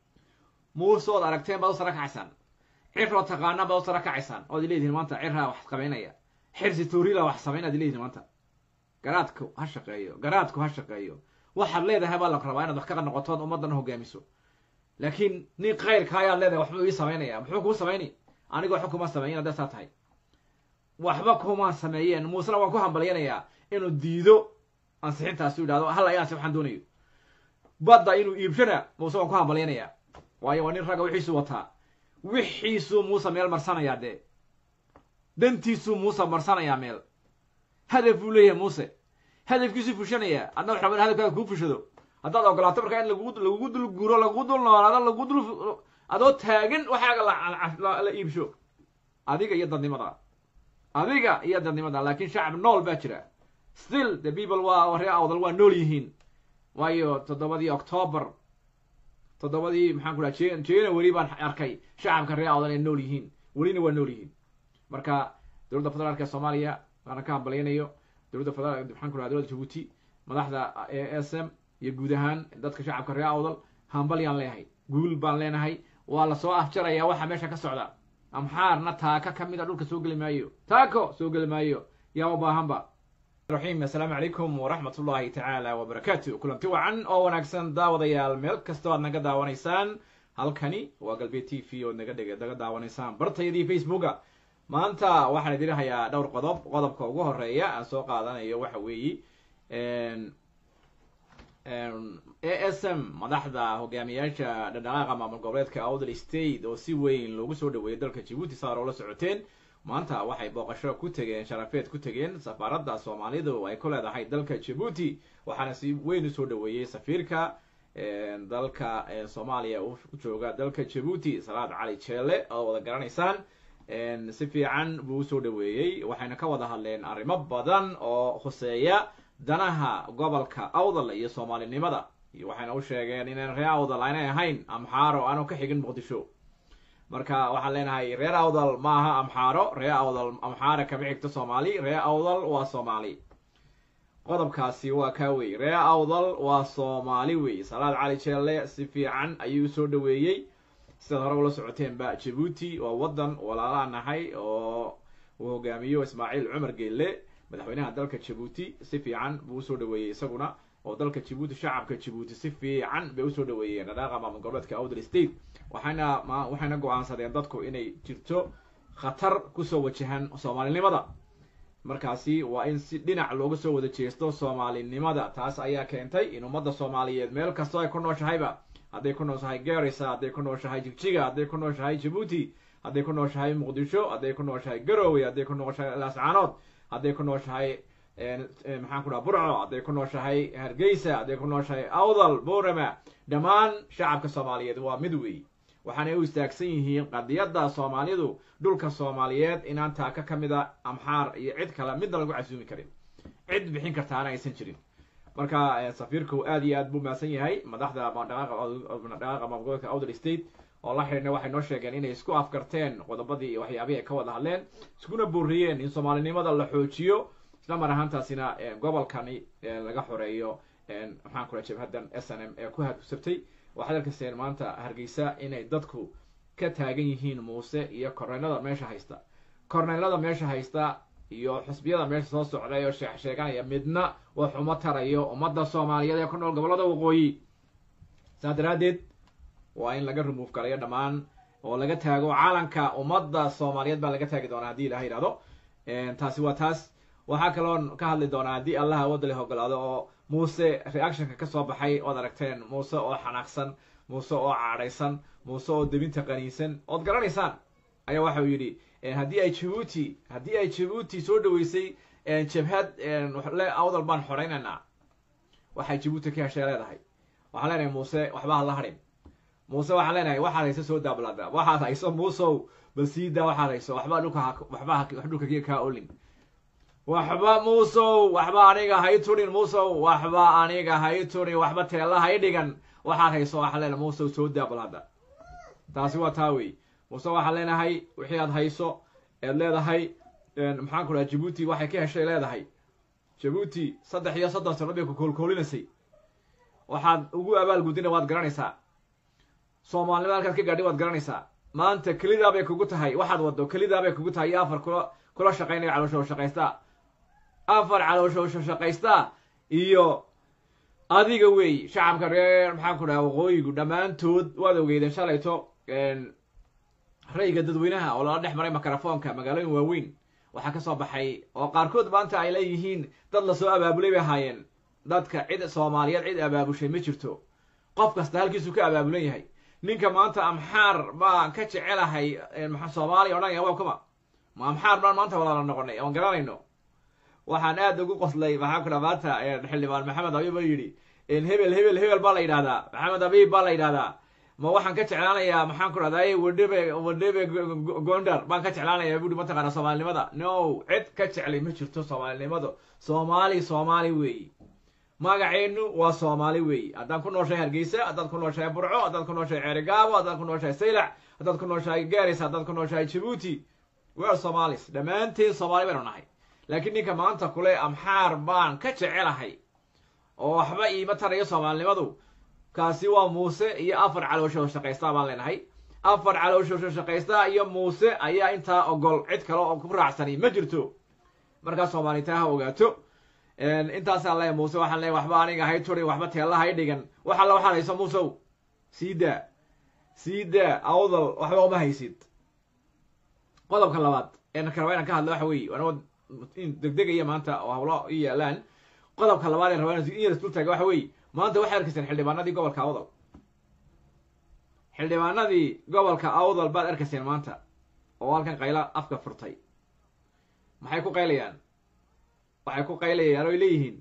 muuse ood aragteen baad u saro kacaysaan ciroo taqaanaan baad u saro kacaysaan ood leedihin maanta cirraa wax samaynaya xirsi tuurila wax samayn ad leedihin maanta garaadku ha shaqeeyo garaadku ha shaqeeyo waxaad leedahay baa la rabaa inaad wax ka noqotood ummaddana hogaamiso laakiin nin kayrka ayaad leedahay waxbuu ii samaynaya muxuu kuu samayni anigoo waxba kuma sameeyin hadday saa tahay waxba kuma sameeyeen muusena waan ku hambalyanayaa inuu diido ansixintaas u yidhahdo hal ayaansi waxaan doonayo badda inuu iibshana muuse waan ku hambalyanayaa waayo waa nin ragga wixiisuu wataa wixiisuu muuse meel marsanayaa dee dantiisuu muuse marsanayaa meel hadaf buu leeyahay muuse hadafkiisuu fushanayaa adna wax raba in hadafkaaga kuu fushado haddaad ogolaato markaa in lagu lagugu dul guuro lagugu dul noolaado lagu dul adoo taagan waxaaga la iibsho adiga iyo dadnimada adiga iyo dadnimada laakiin shacab nool baa jira still the people waa ree awdal waa nool yihiin waayo toddobadii octoobar toddobadii maxaan ku dhaha jan january baan arkay shacabka ree awdal ay nool yihiin welina waa nool yihiin marka dowladda federaalka ee soomaaliya waana ka hambalyanayo dowladda federal maxaan ku dhaha dowladda jabuuti madaxda a s m iyo guud ahaan dadka shacabka ree awdal hambalyaan leeyahay guul baan leenahay waa lasoo afjarayaa waxa meesha ka socda amxaarna taaka ka mid a dhulka soo geli maayo taako soo geli maayo yaa u baahanba raxiim assalaamu calaykum waraxmat ullaahi tacaala wabarakaatu kulanti wacan oo wanaagsan daawadayaal meel kastoo aad naga daawanaysaan halkani waa galbeed t v ood naga dheg naga daawanaysaan bartayadii facebooka maanta waxaan idin hayaa dhowr qodob qodobka ugu horeeya aan soo qaadanayo waxa weeye a s m madaxda hogaamiyaasha dhadhaqaaqa maamul goboleedka awdal state oo si weyn loogu soo dhaweeyay dalka jabuuti saar oo la socoteen maanta waxay booqasho ku tegeen sharafeed ku tegeen safaaradda soomaalidu ay ku leedahay dalka jabuuti waxaana si weyn usoo dhaweeyey safiirka dalka soomaaliya u jooga dalka jabuuti salaad cali jeele oo wada garanaysaan si fiican buu usoo dhaweeyey waxayna ka wada hadleen arrimo badan oo khuseeya danaha gobolka awdal iyo soomaalinimada waxayna u sheegeen inaan reer awdal aanay ahayn amxaaro aanu ka xigin muqdisho marka waxaan leenahay reer awdal maaha amxaaro reer awdal amxaara kama xigto soomaali reer awdal waa soomaali qodobkaasi waa kaa wey reer awdal waa soomaali wey salaad cali jeelle si fiican ayuu usoo dhaweeyey sidaad hore ula socoteenba jabuuti waa waddan walaalaa nahay oo uu hogaamiyo ismaaciil cumar geelle madaxweynaha dalka jabuuti si fiican buu usoo dhaweeyey isaguna oo dalka jabuuti shacabka jabuuti si fiican bay usoo dhaweeyeen dhadhaaqa maamul goboleedka awdal state waxayna ma waxayna go-aansadeen dadku inay jirto khatar kusoo wajahan soomaalinimada markaasi waa in si dhinac looga soo wada jeesto soomaalinimada taas ayaa keentay in ummadda soomaaliyeed meel kastoo ay ku nooshahayba hadday ku nooshahay garisa hadday ku nooshahay jigjiga hadday ku nooshahay jabuuti hadday ku nooshahay muqdisho hadday ku nooshahay garowe hadday ku nooshahay laascaanood hadday ku nooshahay maxaan ku dhaha burco hadday ku nooshahay hargeysa hadday ku nooshahay awdal boorama dhammaan shacabka soomaaliyeed waa mid weey waxaanay u istaagsan yihiin qadiyadda soomaalidu dhulka soomaaliyeed inaan taaka ka mid a amxaar iyo cid kale midna lagu casuumi karin cid bixin kartaana aysan jirin marka safiirku aad iyo aad buu mahadsan yahay madaxda dhaqaaqa maamulgobolka outer state oo la xidhiidna waxay noo sheegeen inay isku afkarteen qodobadii iyo waxyaabihii ay ka wada hadleen iskuna booriyeen in soomaalinimada la xoojiyo isla mar ahaantaasina gobolkani laga xoreeyo maxaan kula jabhadan s n m ee ku hadsabtay waxaad arkaseen maanta hargeysa inay dadku ka taagan yihiin muuse iyo korneylada meesha haysta korneylada meesha haysta iyo xusbiyada meesha soo socday oo sheex sheeganaya midna wax uma tarayo ummadda soomaaliyeed ee ku nool gobollada waqooyi saas daraaddeed waa in laga remove galayo dhammaan oo laga taago calanka ummadda soomaaliyeed baa laga taagi doonaa haddii ilaha yidhahdo taasi waa taas waxaa kaloon ka hadli doonaa haddii allah awoodda leh ogolaado oo muuse reactionka kasoo baxay ood aragteen muuse oo xanaaqsan muuse oo caadhaysan muuse oo debinta qaniinsan ood garanaysaan ayaa waxa uu yidhi haddii ay jabuuti haddii ay jabuuti soo dhaweysay jabhad le awdal baan xoraynaynaa waxay jabuuti ka heshay leedahay waxaan leenahay muuse waxba hala hadhin muuse waxaan leenahay waxaad hayso soo daablada waxaad hayso muusow bal sii daa waxaad hayso waxba dhulka waxba wax dhulka kiga kaa olin waxba muusow waxba aniga hay turin muusow waxba aniga hay turin waxba teela hay dhigan waxaad hayso waxaan leenahay muusow soo daablada taasi waa taa wey muuse waxaan leenahay wixii aad hayso eed leedahay maxaan ku dhaha jabuuti waxay ka heshay leedahay jabuuti saddex iyo soddon sano bay ku koolkoolinaysay waxaad ugu abaalgudina waad garanaysaa soomaalinimada halkaad ka gaadhay waad garanaysaa maanta kelidaa bay kugu tahay waxaad waddo kelidaa bay kugu tahay iyo afar kula kula shaqaynaya caloosho shaqaystaa afar caloosho shaqaystaa iyo adiga wey shacabka reer maxaan ku dhaha waqooyigu dhammaantood waad ogeydeen shalayto ra'yiga dadweynaha oo lala dhex maray mikrofoonka magaalooyin waaweyn waxaa ka soo baxay oo qaarkood maanta ay leeyihiin dad lasoo abaabulay bay ahaayeen dadka cid soomaaliyeed cid abaabushay ma jirto qof kasta halkiisuu ka abaabulan yahay ninka maanta amxaar baan ka jecelahay soomaaliya odhanaya waa kuma ma amxaar baan maanta walaala noqonay oon garanayno waxaan aad ugu qoslay maxaa ku dha maanta xildhibaan maxamed abiib oo yidhi hebel hebel hebel baa la yidhahdaa maxamed abiib baa la yidhahdaa ma waxaan ka jeclaanayaa maxaan ku dhahday wadhebe wadhebe gondar baan ka jeclaanayaa buuri mataqaana soomaalinimada no cid ka jeclay ma jirto soomaalinimada soomaali soomaali weeyi magaceenu waa soomaali weeyi haddaan ku nooshahay hargeysa haddaad ku nooshahay burco haddaad ku nooshahay ceerigaabo haddaad ku nooshahay saylac haddaad ku nooshahay garis haddaad ku nooshahay jabuuti wear somalis dhammaanteen soomaali baynu nahay laakiin ninka maanta kule amxaar baan ka jecelahay oo waxba iima tarayo soomaalinimadu kaasi waa muuse iyo afar caloosho shaqaystaa baan leenahay afar caloosho shaqaystaa iyo muuse ayaa intaa ogol cid kale oo ku raacsani ma jirto markaa soomaalita ha ogaato intaasaan leeyahay muuse waxaan leeyahay waxba aniga hay turin waxba teella hay dhigan wax alla waxaad hayso muusow sii daa sii daa awdal waxba uma haysid qodobka labaad een raba inaan ka hadlo waxa weeye anoo degdegaya maanta oo hawlo i yaalaan qodobka labaad ee rabaa in yar isdul taaga waxa weeye maanta waxay arkayseen xildhibaanadii gobolka awdal xildhibaanadii gobolka awdal baad arkayseen maanta oo halkan qayla afka furtay maxay ku qaylayaan waxay ku qaylayaan oy leeyihiin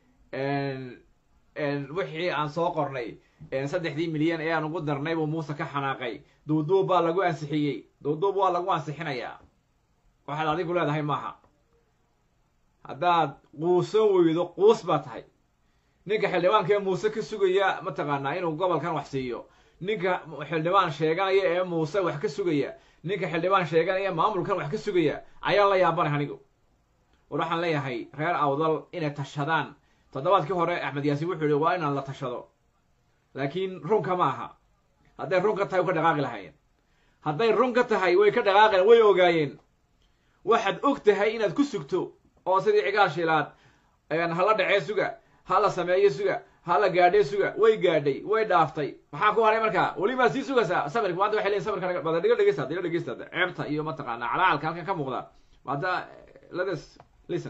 wixii aan soo qornay saddexdii milyan ee aan ugu darnay buu muuse ka xanaaqay duuduub baa lagu ansixiyey duuduub waa lagu ansixinayaa waxaad adigu leedahay maaha haddaad quusan weydo quus baa tahay ninka xildhibaanka ee muuse ka sugaya mataqaanaa inuu gobolkan wax siiyo ninka xildhibaan sheeganaya ee muuse wax ka sugaya ninka xildhibaan sheeganaya ee maamulkan wax ka sugaya ayaan la yaabanay anigu war waxaan leeyahay reer awdal inay tashadaan toddobaadkii hore axmed yaasiin wuxuu yihi waa inaan la tashado laakiin runka ma aha hadday run ka tahay way ka dhaqaaqi lahaayeen hadday run ka tahay way ka dhaqaaqi way ogaayeen waxaad og tahay inaad ku sugto oo sidii cigaal shiilaad hala dhacee suga ha la sameeyo suga ha la gaadhee suga way gaadhay way dhaaftay maxaa ku haray markaa weli maa sii sugaysaa samirka maanta waxay leeyihin samirka bada dhiga dhegeysta dhiga dhegeysta ceebta iyo mataqaanaa calacalka halkan ka muuqda hadda letes listen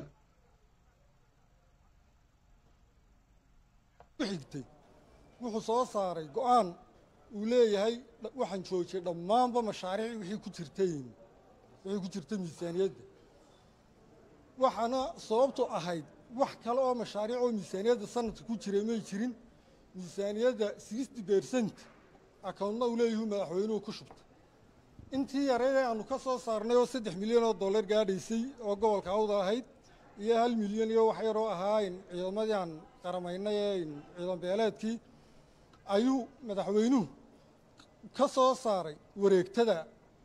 xigtay wuxuu soo saaray go-aan uu leeyahay waxaan joojiyay dhammaanba mashaariic wixii ku jirtayn wixii ku jirta miisaaniyadda waxaana sababtu ahayd wax kale oo mashaariic oo miisaaniyadda sanadka ku jiray may jirin miisaaniyadda sixty percent akawntna uu leeyahu madaxweynuhu ku shubta intii yareyd ee aanu ka soo saarnay oo saddex milyan oo dollar gaadhaysay oo gobolka awda ahayd iyo hal milyan iyo wax yaroo ahaayn ciidamadii aan qaramaynay ee ciidan beeleedkii ayuu madaxweynuhu ka soo saaray wareegtada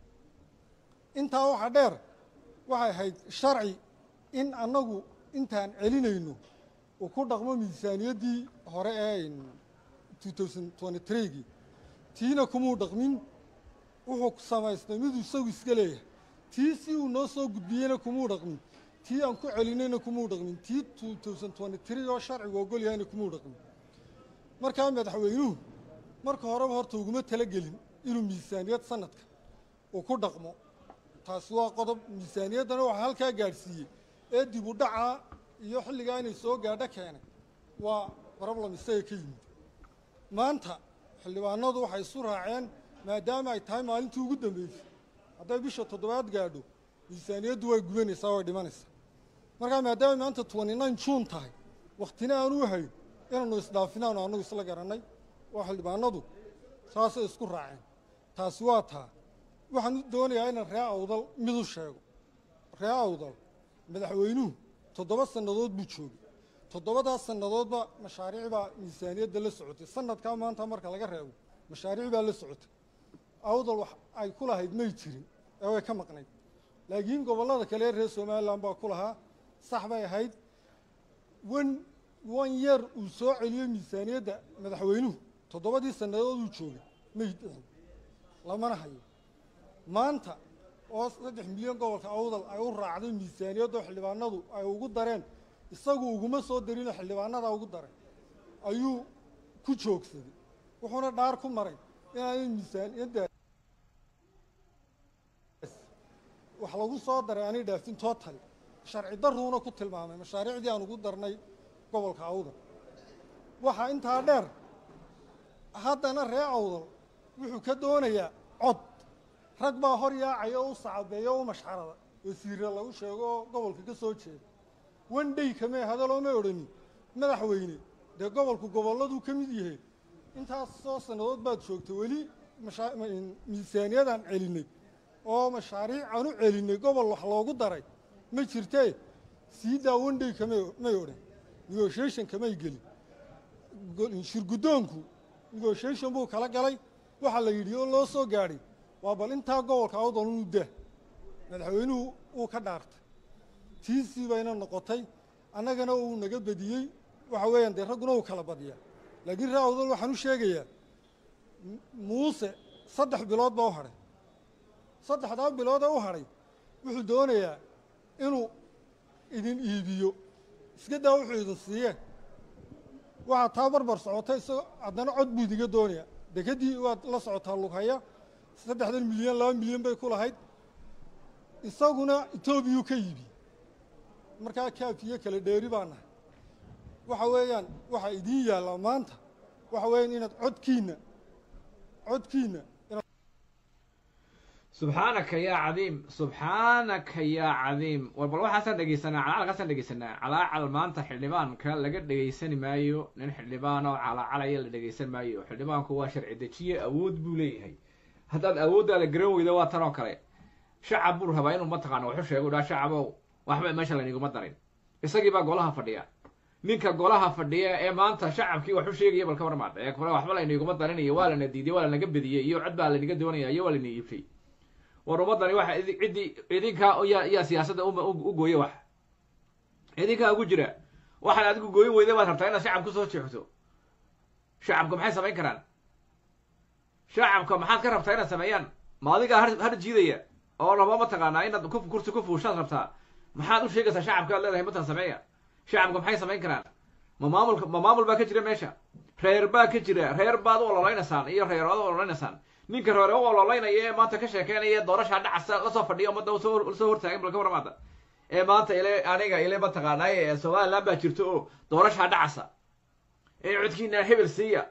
intaa waxaa dheer waxay ahayd sharci in annagu intaan celinayno uu ku dhaqmo miisaaniyaddii hore ee two thousand twenty three-gii tiina kumuu dhaqmin wuxuu samaystay miduu isagu iska leeyahay tii si uu noo soo gudbiyeyna kumuu dhaqmin tii aan ku celinayna kumuu dhaqmin tii two thousand twenty three oo sharcigu ogol yahayna kumuu dhaqmin markaa madaxweynuhu marka horeba horta uguma talagelin inuu miisaaniyad sanadka uu ku dhaqmo taasi waa qodob miisaaniyaddana waxaa halkaa gaadhsiiyey ee dib u dhacaa iyo xilligaa inay soo gaadho keenay waa problem isaga ka yimid maanta xildhibaanadu waxay isu raaceen maadaama ay tahay maalintii ugu dambeysay hadday bisha toddobaad gaadho miisaaniyaddu way gubanaysaa way dhimanaysaa markaa maadaama maanta twenty nine juun tahay wakhtina aanu hayn inaanu isdhaafinaanu annagu isla garannay oo xildhibaanadu saasay isku raaceen taasi waa taa waxaan doonayaa inaan ree awdal mid u sheego ree awdal madaxweynuhu toddoba sannadood buu joogay toddobadaas sannadoodba mashaariic baa miisaaniyadda la socotay sanadkaa maanta marka laga reebo mashaariic baa la socotay awdal wax ay ku lahayd may jirin ee way ka maqnayd laakiin gobollada kale ee reer somalilan baa ku lahaa sax bay ahayd wan wan yeer uu soo celiyey miisaaniyadda madaxweynuhu toddobadii sannadood uu joogay may dhicin lamana hayo maanta oo saddex milyan gobolka awdal ay u raacday miisaaniyaddoo xildhibaanadu ay ugu dareen isagu uguma soo darino xildhibaanadaa ugu daray ayuu ku joogsaday wuxuuna dhaar ku maray inaanay miisaaniyaddaas wax lagu soo daray aanay dhaafin total sharci daruuna ku tilmaamay mashaariicdii aan ugu darnay gobolka awdal waxaa intaa dheer haddana ree awdal wuxuu ka doonayaa cod rag baa hor yaacaya oo u sacabeeya oo u mashxarada wasiirra lagu sheego oo gobolka ka soo jeeda one day kamee hadalooma odhanin madaxweyne dee gobolku gobolladuu ka mid yahay intaas soo sannadood baad joogta weli mashaa- miisaaniyadaan celinay oo mashaariic aan u celinay gobol wax loogu daray ma jirtee sii daa one day kamay may odhan negotiation kamay gelin go- shirguddoonku negotiation buu kala galay waxaa la yidhi oo loo soo gaadhay waa bal intaa gobolka awdal unu dah madaxweynuhu uu ka dhaartay tiisii bayna noqotay annagana uu naga bediyey waxa weeyaan dee ragguna uu kala badiyaa laakiin ree awdal waxaan u sheegayaa M- muuse saddex bilood baa u hadhay saddexdaa bilood ee u hadhay wuxuu doonayaa inuu idin iibiyo iska daa wuxuu idin siiyeen waxaa taa barbar socota isagoo haddana cod buu idiga doonayaa dekeddii waad la socotaa lughaya saddexdan milyan laba milyan bay ku lahayd isaguna etoobiyuu ka yibi markaa kaafiyo kala dheeri baa nahay waxa weeyaan waxaa idiin yaallaa maanta waxa weeyaan inaad codkiinna codkiinna inaad subxaanaka yaa cadiim subxaanaka yaa cadiim war bal waxaasaan dhegeysanaa calacalkaasaan dhegeysanaa calaacal maanta xildhibaanka laga dhegeysani maayo nin xildhibaan oo calacalaya la dhegeysan maayo xildhibaanku waa sharci dejiye awood buu leeyahay haddaad awooddaada garan weydo waa tan oo kale shacab buu rabaa inuu mataqaano waxu sheego dhaa shacabow waxba meesha layniguma darin isagii baa golaha fadhiya ninka golaha fadhiya ee maanta shacabkii waxu sheegaya bal ka warmaad ee kale waxba layniguma darin iyo waa lana diiday waa lanaga bediyey iyo cod baa laynaga doonaya iyo waa layna iibshay war ummaddani waxa idi ciddii idinkaa yaa yaa siyaasadda uma u u gooye wax idinkaa ugu jira waxaad adigu gooyin weyda baad rabtaa inaad shacab kusoo jeexto shacabka maxay samayn karaan shacabka maxaad ka rabtaa inaad sameeyaan ma adigaa har har jiidaya oo raba mataqaanaa inaad ku kursi ku fuushaad rabtaa maxaad u sheegaysaa shacabka aad leedahay matan sameeya shacabka maxay samayn karaan ma maamulka ma maamul baa ka jira meesha reer baa ka jira reer baad u ololeynaysaan iyo reerood u ololeynaysaan ninka reere u ololeynaya ee maanta ka sheekeynaya doorashaa dhacasa lasoo fadhiya ummadda usoo soo hortaagan balka waramaada ee maanta ile aniga ile mataqaanaaye ee somaliland baa jirto oo doorashaa dhacasa ee codkiina hebel siiya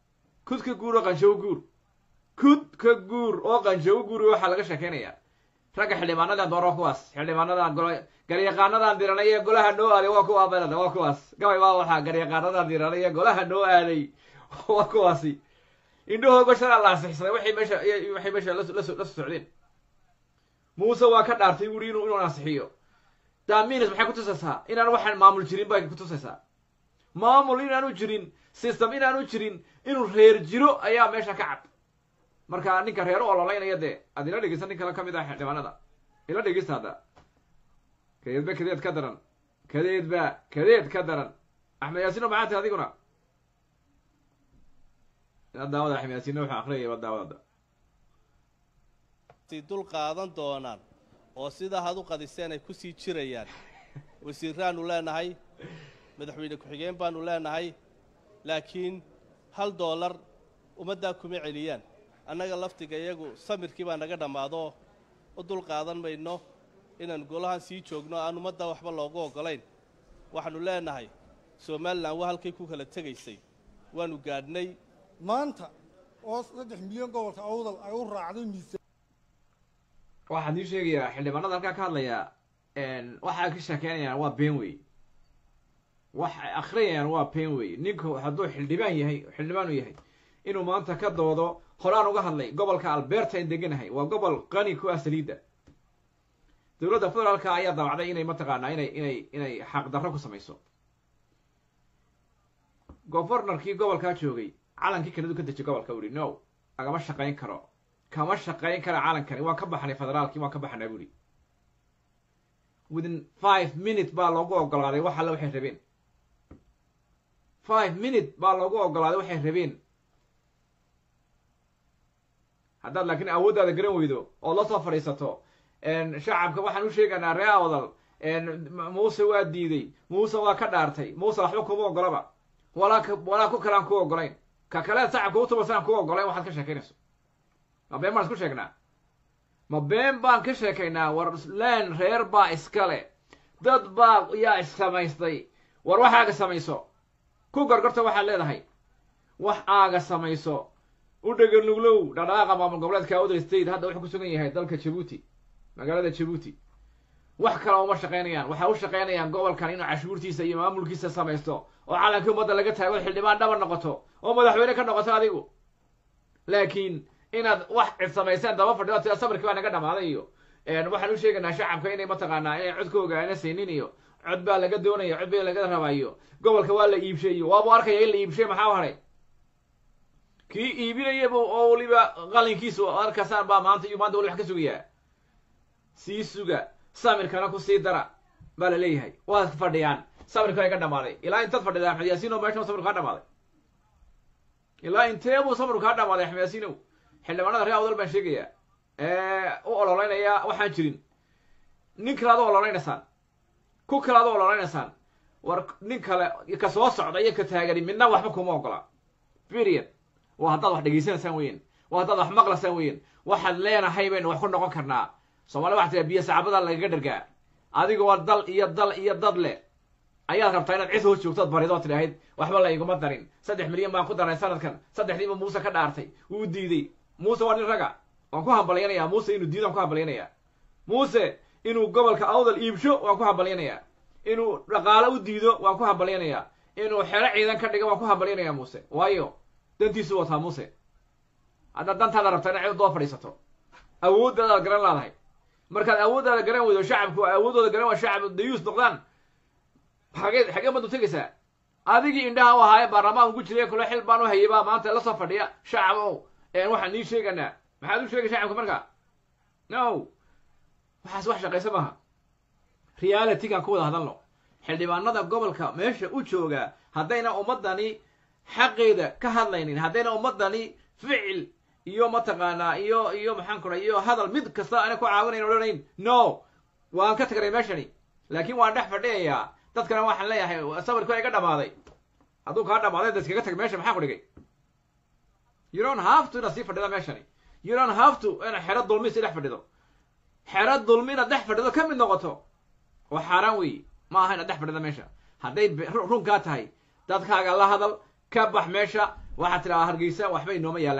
kud ka guur oo qanshawo guur kud ka guur oo qanshawo guur waxaa laga sheekeynayaa ragga xildhibaanadan dooro waa kuwaas xildhibaanadan golo garyaqaanadan diranay ee golaha noo aaday waa kuwa belada waa kuwaas gabay waa waxaa garyaqaanadan diranay ee golaha noo aaday waa kuwaasi indhahooga shalaa la ansixsaday waxay meesha waxay meesha la la socdeen muuse waa ka dhaartay wuri inuu inuu ansixiyo daminis maxay kutusaysaa inaan waxaan maamul jirin bay kutusaysaa maamul inaanu jirin system inaanu jirin inuu reer jiro ayaa meesha ka cad marka ninka reer u ololaynaya dee aad ila dhegeysa nin kale ka mid ah xildhibaanada ila dhegeysta hadda kadeedba kadeed ka daran kadeedba kadeed ka daran axmed yaasino maxaa tahay adiguna ila daawada axmed yaasino wuxuu akriyaya ila daawada si dul qaadan doonaan oo sidaa had u qadiseen ay ku sii jirayaan wasiiraannu leenahay madaxweyne ku-xigeen baannu leenahay laakiin hal doolar ummaddaa kuma celiyaan annaga laftiga iyagu samirkii baa naga dhammaado u dul qaadan mayno inaan golahan sii joogno aan ummadda waxba loogu oggolayn waxaannu leenahay somalilan waa halkay ku kala tegaysay waannu gaadhnay maanta oo saddex milyan gobolka awdal ay u raacday miisaan waxaan ii sheegayaa xildhibaanada halkaa ka hadlaya waxay ka sheekeynayaan waa been wey waxay akrinayaan waa been wey ninku hadduu xildhibaan yahay xildhibaan u yahay inuu maanta ka doodo horaan uga hadlay gobolka alberta in deganahay waa gobol qani ku ah saliidda dowladda federaalka ayaa dabacday inay mataqaanaa inay inay inay xaqdarro ku samayso gofornarkii gobolkaa joogay calankii kanadu ka dejiy gobolka uri no agama shaqayn karo kama shaqayn kara calankani waan ka baxnay federaalkii waan ka baxnaa buri within five minute baa loogu ogolaaday wax alle waxay rabeen five minute baa loogu ogolaaday waxay rabeen haddaad laakiin awooddaada garan weydo ood la soo fadhiisato shacabka waxaan u sheegaynaa ree awdal muuse waa diiday muuse waa ka dhaartay muuse waxba kuma ogolaba walaa k walaa ku kalean ku ogolayn ka kaleed shacabka utubasan ku ogolayn waxaad ka sheekaynayso ma been baan isku sheegnaa ma been baan ka sheekaynaa war leen reer baa iskale dad baa yaa issamaystay war wax aaga samayso ku gorgorta waxaad leedahay wax aaga samayso u dhegan luglow dhadhaaqa maamul goboleedka other state hadda wuxuu ku sugan yahay dalka jabuuti magaalada jabuuti wax kale uma shaqaynayaan waxay u shaqaynayaan gobolkan inuu cashuurtiisa iyo maamulkiisa samaysto oo calankii ummadda laga taago xildhibaan dhaba noqoto oo madaxweyne ka noqoto adigu laakiin inaad wax cid samayseen daba fadhido tida samirkii baa naga dhamaaday iyo waxaan u sheegaynaa shacabka inay mataqaanaa inay codkooga ana saynin iyo cod baa laga doonaya cod baa laga rabayo gobolka waa la iibshay iyo waabu arkaya in la iibshay maxaa u hadhay kii iibinayaba oo weliba qalinkiisu arkasaan baa maanta iyo maanta wali wax ka sugayaa sii suga samirkana ku sii dara baa la leeyahay waad fadhiyaan samirka ay ka dhamaaday ilaa intaad fadhida axmed yaasiinow meeshan samirku kaa dhamaaday ilaa intee buu samirku kaa dhamaaday axmed yaasiinow xildhibaanada reer awdal baan sheegayaa u ololeynaya waxaan jirin nin kale ad u ololeynaysaan ku kale ad u ololeynaysaan war nin kale ka soo socda iyo ka taagani midna waxba kuma ogola period waa haddaad wax dhegaysanaysaan weyen waa haddaad wax maqlaysaan weyen waxaad leenahay baynu wax ku noqon karnaa soomaalida waxa tiraa biyo sacaabada lagaga dhargaa adigoo dal iyo dal iyo dad leh ayaad rabtaa inaad cid hoos joogtood baridood tidhaahid waxba la iguma darin saddex milyan baan ku daray sanadkan saddexdiiba muuse ka dhaartay wuu diiday muuse waa nin raga waan ku hambalyanayaa muuse inuu diido waan ku hambalyanayaa muuse inuu gobolka awdal iibsho waan ku hambalyanayaa inuu dhaqaalo u diido waan ku hambalyanayaa inuu xero ciidan ka dhigo waan ku hambalyanayaa muuse waayo dantiisu wataa muuse haddaad dantaada rabtaa inaad cid doo fadhiisato awooddaadaad garan laadahay markaad awooddaada garan weydo shacabku awooddooda garan waa shacab dayuus noqdaan xagee xagee baad u tegaysaa adigii indhaha u ahaaye baarlamaan ugu jiray kule xil baan u hayay baa maanta la soo fadhiya shacab ow waxaan nii sheeganaa maxaad u sheegay shacabka marka no waxaas wax shaqaysa maaha realitygaan ku wada hadalno xildhibaanada gobolka meesha u jooga haddayna ummaddani xaqeeda ka hadlaynin haddayna ummaddani ficil iyo mataqaanaa iyo iyo maxaan kura iyo hadal mid kasta ana ku caawinayn odhanayn no waan ka tagnay meeshani laakiin waan dhex fadhiyayaa dadkana waxaan leeyahay sawirku iga dhamaaday hadduu kaa dhamaaday da iskaga tag meesha maxaa ku dhigay you don't have to inaad sii fadhida meeshani you don't have to inaad xero dulmi si dhex fadhido xero dulmi inaad dhex fadhido ka mid noqoto oo xaaraan weeye ma aha inaad dhex fadhida meesha hadday runkaa tahay dadkaaga la hadal ka bax meesha waxaad tidhahaa hargeysa waxba inooma yaalaan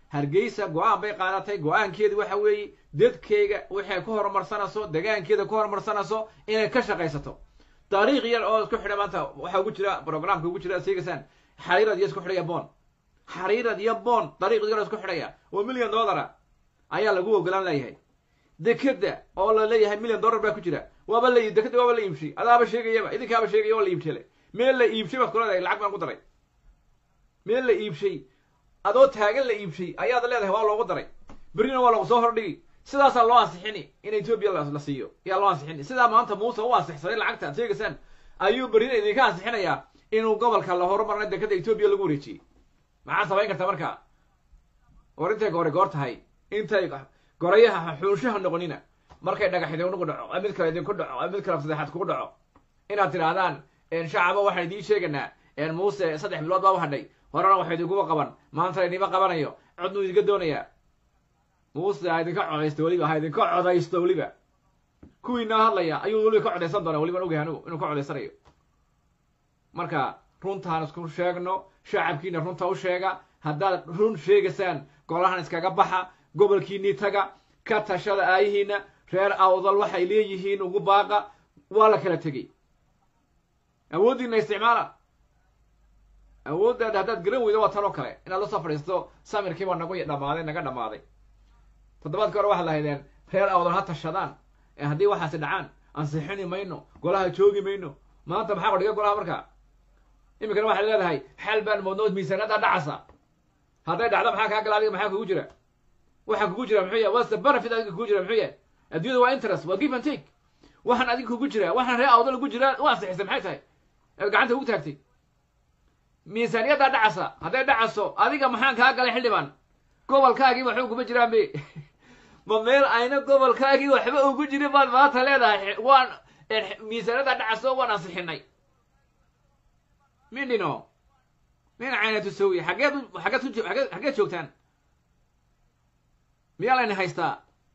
hargeysa go-aan bay qaadatay go-aankeedu waxa weeye dadkeyga waxay ku horumarsanayso degaankeeda ku horumarsanayso inay ka shaqaysato dariiq yar oo isku xidha maanta waxaa ugu jira programka ugu jira seegasaan xariirad iyo isku xidhaya bon xariirad iyo bon dariiq yar oo isku xidhaya oo million dollara ayaa lagu ogolaan leeyahay dekeda oo la leeyahay million dollar baa ku jira waaba la dekeda waaba la iibshay adaaba sheegayaba idinkaaba sheegaya waa la iibshay meel la iibshay baad kuleedahay lacag baan ku daray meel la iibshay adoo taagan la iibshay ayaad leedahay waa loogu daray berrina waa lagu soo hordhigi sidaasaa loo ansixini in etoobiya la siiyo ayaa loo ansixini sidaa maanta muuse u ansixsaday lacagta ad sheegaysaan ayuu berrina idinka ansixinayaa inuu gobolka la horumarna dekeda etoobiya lagu wareejiyey maxaad samayn kartaa marka war intay goori goor tahay intay gorayaha xuunshaha noqonina markay dhagax idinku dhaco mid kale idinku dhaco mid kale saddexaad kugu dhaco inaad tidhaahdaan shacaba waxaan idiin sheegaynaa muuse saddex bilood baa u hadhay horena waxa idinkuba qaban maanta idinma qabanayo codnuu idinka doonayaa muuse ha idinka codaysto weliba ha idinka codaysto weliba kuwiinaa hadlaya ayuu weliba ka codaysan doonaa weliban ogahay anugu inuu ka codaysanayo marka runtaan isku sheegno shacabkiina runta u sheega haddaad run sheegaysaan golahan iskaga baxa gobolkiinii taga ka tashada aayihiina reer awdal waxay leeyihiin ugu baaqa waa la kala tegey awooddiina isticmaala awooddaada haddaad garan weydo waa tan oo kale inaad lasoo fadhiisto samirkiibaa nagu dhamaaday naga dhammaaday toddobaadka hore waxaad lahaydeen reer awdal ha tashadaan ee haddii waxaasi dhacaan ansixini mayno golaha joogi mayno maanta maxaa qodhiga golaha markaa iminkana waxaad leedahay xal baan moodno miisaanada dhacasa hadday dhacdo maxaa kaa gala adiga maxaa kugu jira waxaa kugu jira muxuu yahay what's the benefit adiga kugu jira muxuu yahay adduunyada waa interest waa give and take waxaan adiga kugu jira waxaan reer awdal ugu jira u ansixisay maxay tahay eed gacanta ugu taagtay miisaaniyaddaa dhacasa hadday dhacaso adiga maxaan kaa galay xildhibaan gobolkaagii waxba uguma jiraan be ma meel ayna gobolkaagii waxba ugu jirin baad maanta leedahay waan miisaaniyaddaa dhacaso waan ansixinay mindhino min caynatu sawi xaggeed xaggeed ku aggeed xaggeed joogtaan miyaa layna haystaa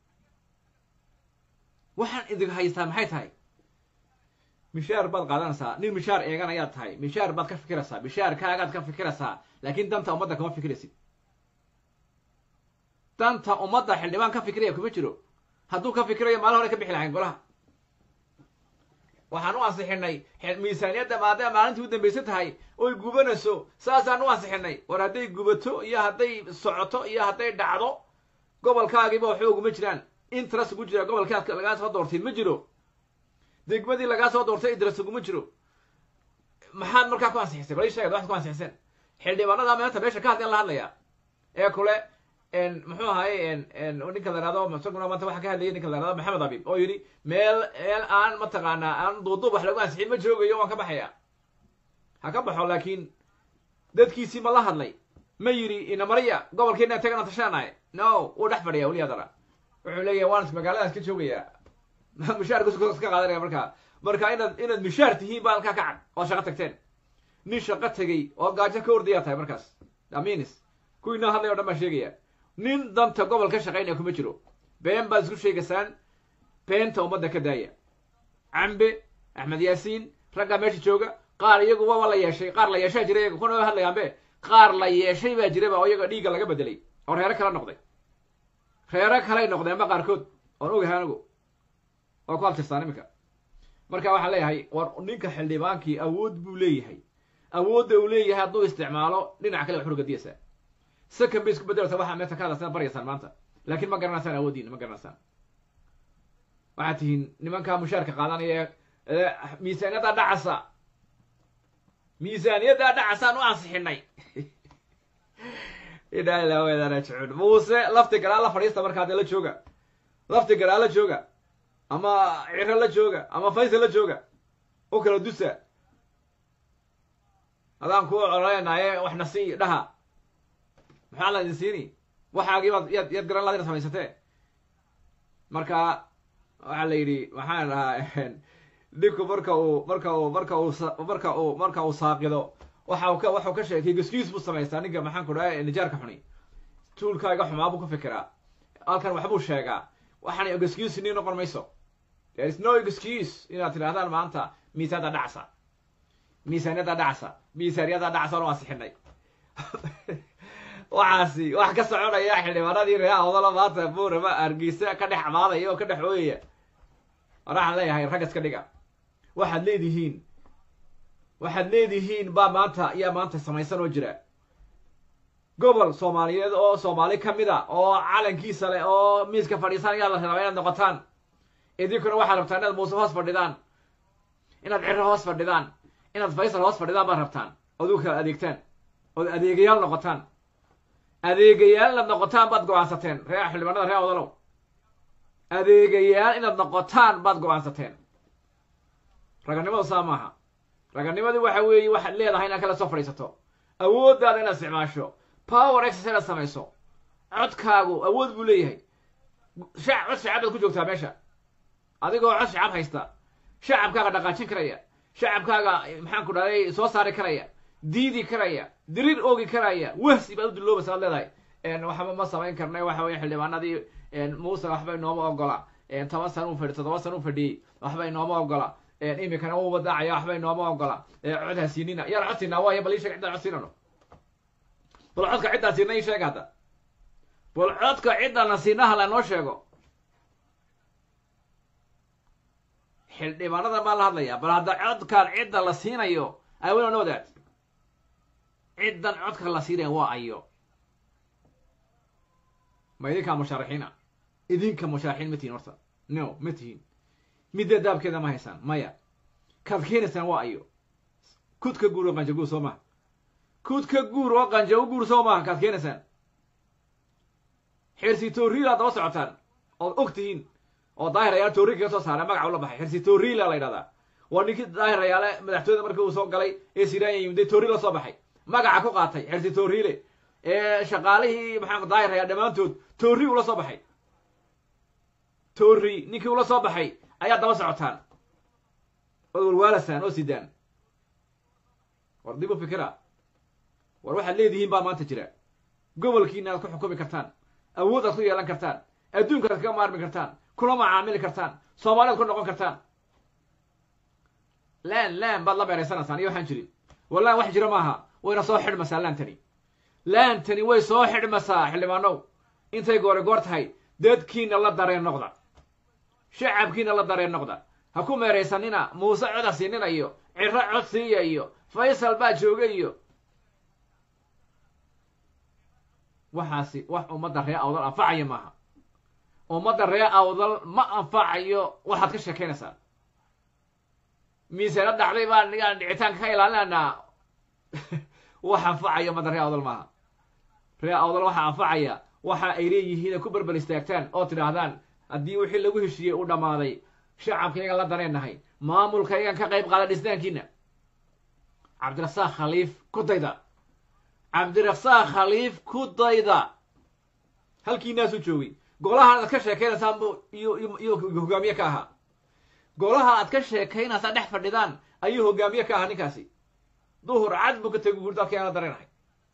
waxaan idin haystaa maxay tahay mishaar baad qaadanaysaa nin mishaar eegan ayaad tahay mishaar baad ka fikiraysaa mishaarkaagaad ka fikiraysaa laakiin danta ummadda kama fikiraysid danta ummadda xildhibaan ka fikiraya kuma jiro hadduu ka fikirayo maalin hore ka bixi lahayn golaha waxaan u ansixinay miisaaniyadda maadaama maalintii u dambaysa tahay oy gubanayso saasaan u ansixinay war hadday gubato iyo hadday socoto iyo hadday dhacdo gobolkaagiiba waxba uguma jiraan interest ugu jira gobolkaad lagaa soo doortay ma jiro degmadii lagaa soo doortay interest uguma jiro maxaad markaa ku ansixisay bal ii sheegad waxaad ku ansixiseen xildhibaanada maanta meesha ka hadlayan la hadlaya ee kule muxuu ahaye ninka la ihahdo isaguna maanta waxaa ka hadlayay ninka la ihahdo maxamed abib oo yidhi meel meel aan mataqaanaa aan duuduub wax lagu ansixin ma joogayo waan ka baxaya ha ka baxo laakiin dadkiisii ma la hadlay ma yidhi inamariya gobolkeena tagana tashaanahay no wuu dhex fadhiya weli hadana wuxuu leeyahay waan magaaladaas ka joogayaa mishaarkas ka qaadanaya markaa marka inaad inaad mishaar tihiin baa halkaa ka cad oo shaqo tagteen nin shaqo tegey oo gaajo ka ordayaa tahay markaas aminis kuwiinaa hadlay o dhan baa sheegaya nin danta gobol ka shaqaynaya kuma jiro been baad isku sheegaysaan beenta ummadda ka daaya cambe axmed yaasiin raggaa meesha jooga qaar iyagu waba la yeeshay qaar la yeeshaa jira iyaga kuna hadlayaanbe qaar la yeeshay baa jiraba oo iyaga dhiigga laga bedelay oo reero kala noqday reero kalay noqdeenba qaarkood oon ogahay anigu oo ku abtirsaan iminka marka waxaan leeyahay war ninka xildhibaankii awood buu leeyahay awoodda uu leeyahay hadduu isticmaalo dhinac kale waxu gadiyaysaa second bay isku bedelata waxaa meesha ka hadlaysaan baryaysaan maanta laakiin ma garanaysaan awooddiina ma garanaysaan waxaad tihiin nimankaa mushaarka qaadanaya ee miisaaniyaddaa dhacasa miisaaniyaddaa dhacasaan u ansixinay ilaa ilaa weedana jecun muuse lafti garaa la fadhiista markaa dee la jooga lafti garaa la jooga ama ciro la jooga ama faysal la jooga u kala dusa adaan ku coleynaye waxna sii dhaha maxaa la idin siini waxaagiibaad yaad yaad garan laad ina samaysatee marka waxaa la yidhi maxaan dhahaa ninku marka uu marka uu marka uu marka uu marka uu saaqido waxa uu ka waxuu ka sheegay gaskiis buu samaystaa ninka maxaan ku dhaha nijaarka xuni tuulkaaga xumaa buu ka fikiraa halkan waxbuu sheegaa waxaan excuse nii noqon mayso there is no excuse inaad tidhahdaan maanta miisaanada dhacsa miisaaniyada dhacsa miisaaniyada dhacsa oo ansixinay waxaasi wax ka soconaya xildhibaanadii reer awdala maanta buurama hargeysa ka dhex amaadaya oo ka dhex ooyaya waxaan leeyahay rag iska dhiga waxaad leedihiin waxaad leedihiin baa maanta ayaa maanta samaysan oo jira gobol soomaaliyeed oo soomaali ka mid a oo calankiisa leh oo miiska fadhiisanaya la rabaa inaad noqotaan idinkuna waxaad rabtaan inaad muuse hoos fadhidaan inaad ciro hoos fadhidaan inaad faysal hoos fadhidaan baad rabtaan ood u kala adeegtaan ood adeegayaal noqotaan adeegayaal inaad noqotaan baad go-aansateen ree xildhibaanada ree odalow adeegayaal inaad noqotaan baad go-aansateen raganimadu saa maaha raganimadu waxa weeye waxaad leedahay inaad kala soo fadhiisato awooddaada inaad isticmaasho power exercise inaad samayso codkaagu awood buu leeyahay shac cod shacab baad ku joogtaa meesha adigoo cod shacab haysta shacabkaaga dhaqaajin karaya shacabkaaga maxaan ku dhahday soo saari karaya diidi karaya diriir oogi karaya wahsi baad u duloobaysa ad leedahay waxba ma samayn karnay waxa weye xildhibaanadii muuse waxba inooma ogola toban sana u fadhi toddoba sana u fadhiyey waxba inooma ogola imikana u wadaacaya waxba inooma ogola cod ha siinina yaan cod siinaa waaya bal ii sheeg ciddaan cod siinano bal codka ciddaan siina ii sheeg hadda bal codka ciddana siinaha la noo sheego xildhibaanada baa la hadlaya bal hadda codkan cidda la siinayo awena know that ciddan codka la siinaya waa ayo ma idinkaa mushaarixiina idinka mushaarixiin ma tihin horta no ma tihin midda daabkeeda ma haysaan maya kaad keenaysaan waa ayo kudka guur oo qanja guur soo maha kudka guur oo qanja u guur soo maaha kaad keenaysaan xirsi tooriila daba socotaan ood og tihiin oo daahir ayaale toori kaga soo saaray magaca ula baxay xirsi tooriila la ydhahdaa waa ninkii daahir ayaale madaxtooyada markii uu soo galay ee siranya yimday toori la soo baxay magaca ku qaatay xirsi tooriile ee shaqaalihii maxaa daahir ayaa dhammaantood toori ula soo baxay toori ninkii ula soo baxay ayaa daba socotaan ood walwaalasaan oo sidaan war dib u fikira war waxaad leedihiin baa maanta jira gobolkiina aad ku xukumi kartaan awood aad ku yeelan kartaan adduunka aad kaga maarmi kartaan kula macaamili kartaan soomaaliad ku noqon kartaan laan laan baad la beeraysanaysaan iyo waxaan jirin wallaan wax jira maaha wayna soo xidhmaysaa laantani laantani way soo xidhmaysaa xildhibaanow intay goore goor tahay dadkiina la dareen noqda shacabkiina la dareen noqda ha ku meeraysanina muuse cod ha siinina iyo ciro cod siiya iyo faysal baa jooga iyo waxaasi wax ummadda ree awdal anfacaya maaha ummadda ree awdal ma anfacayo waxaad ka sheekaynaysaa miisana dhacday baan nigaan dhicitaanka ka ilaalinaynaa wax anfacaya ummadda ree awdal maaha ree awdal waxaa anfacaya waxa ay leeyihiin ay ku berbel istaagtaan oo tidhaahdaan haddii wixii lagu heshiiyey uu dhammaaday shacabkaygan la dareennahay maamulkaygan ka qayb qaada dhisnaankiina cabdirasaaq khaliif ku dayda cabdirasaaq khaliif ku dayda halkiinaasuu joogay golaha aad ka sheekaynaysaan bu iyo iyo hogaamiye ka ahaa golaha aad ka sheekaynaysaan dhex fadhidaan ayuu hogaamiye ka ahaa ninkaasi duhur cad buu ka tegi guri dadka aan la dareenahay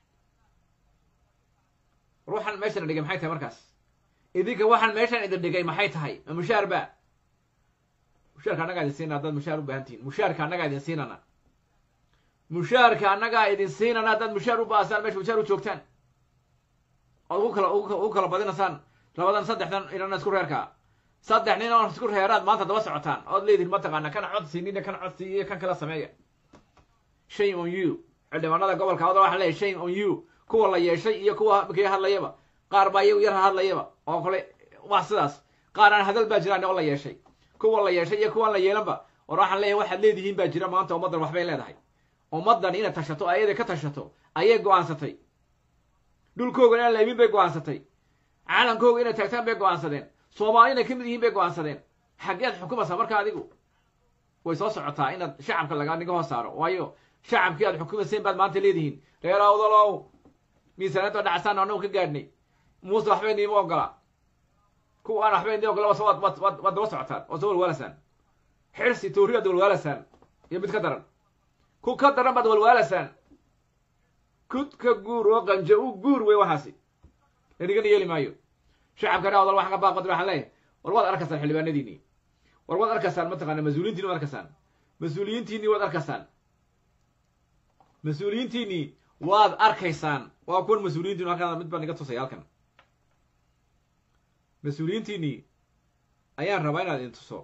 ruuxan meeshan dhigay maxay tahay markaas idinka waxaan meeshan idin dhigay maxay tahay ma mushaar ba mushaarka annagaa idin siinana haddaad mushaar u baahan tihin mushaarka annagaa idin siinana mushaarka annagaa idin siinana haddaad mushaar u baasaan meesha mushaar u joogtaan ood ugu kala ugu kala badinaysaan labadan saddexdan inana isku reerkaa saddex nin oo isku reeraad maanta daba socotaan ood leedihin mataqaana kana cod siinina kana cod siiyo kan kala sameeya shame on you xildhibaanada gobolka awdal waxaa leeyahy shame on you kuwa la yeeshay iyo kuwa kii hadlayaba qaar baa iyagu yar hadlayaba oo kale waa sidaas qaar aan hadal baa jiraan oo la yeeshay kuwa la yeeshay iyo kuwaan la yeelanba war waxaan leeyahay waxaad leedihiin baa jira maanta ummaddan waxbay leedahay ummaddan inaad tashato ayada ka tashato ayay go-aansatay dhulkooga inaan la imin bay go-aansatay calankooga inay taagtaan bay go-aansadeen soomaali inay ka mid yihiin bay go-aansadeen xaggeed xukumaysaa marka adigu way soo socotaa inaad shacabka laga niga hoos saaro waayo shacabkii aad xukumayseen baad maanta leedihiin reer awdalow miisaaniyadda dhacasaan annagu ka gaadhnay muuse waxbay niima ogola kuwa aan waxbay nii ogola waad waad waad waad daba socotaan waad soo walwaalasaan xirsi tooriyaad walwaalasaan iyo mid ka daran ku ka daran baad walwaalasaan kudka guur oo qanja u guur wey waxaasi lanigana yeeli maayo shacabka ree awdal waxaan ka baaqod waxaan leeyahay war waad arkaysaan xildhibaanadiinii war waad arkaysaan mataqaana mas-uuliyiintiini waad arkaysaan mas-uuliyiintiinii waad arkaysaan mas-uuliyiintiinii waad arkaysaan waa kuwan mas-uuliyiintiinu halkan mid baan iga tusaya halkan mas-uuliyiintiinii ayaan rabaa inaad idin tuso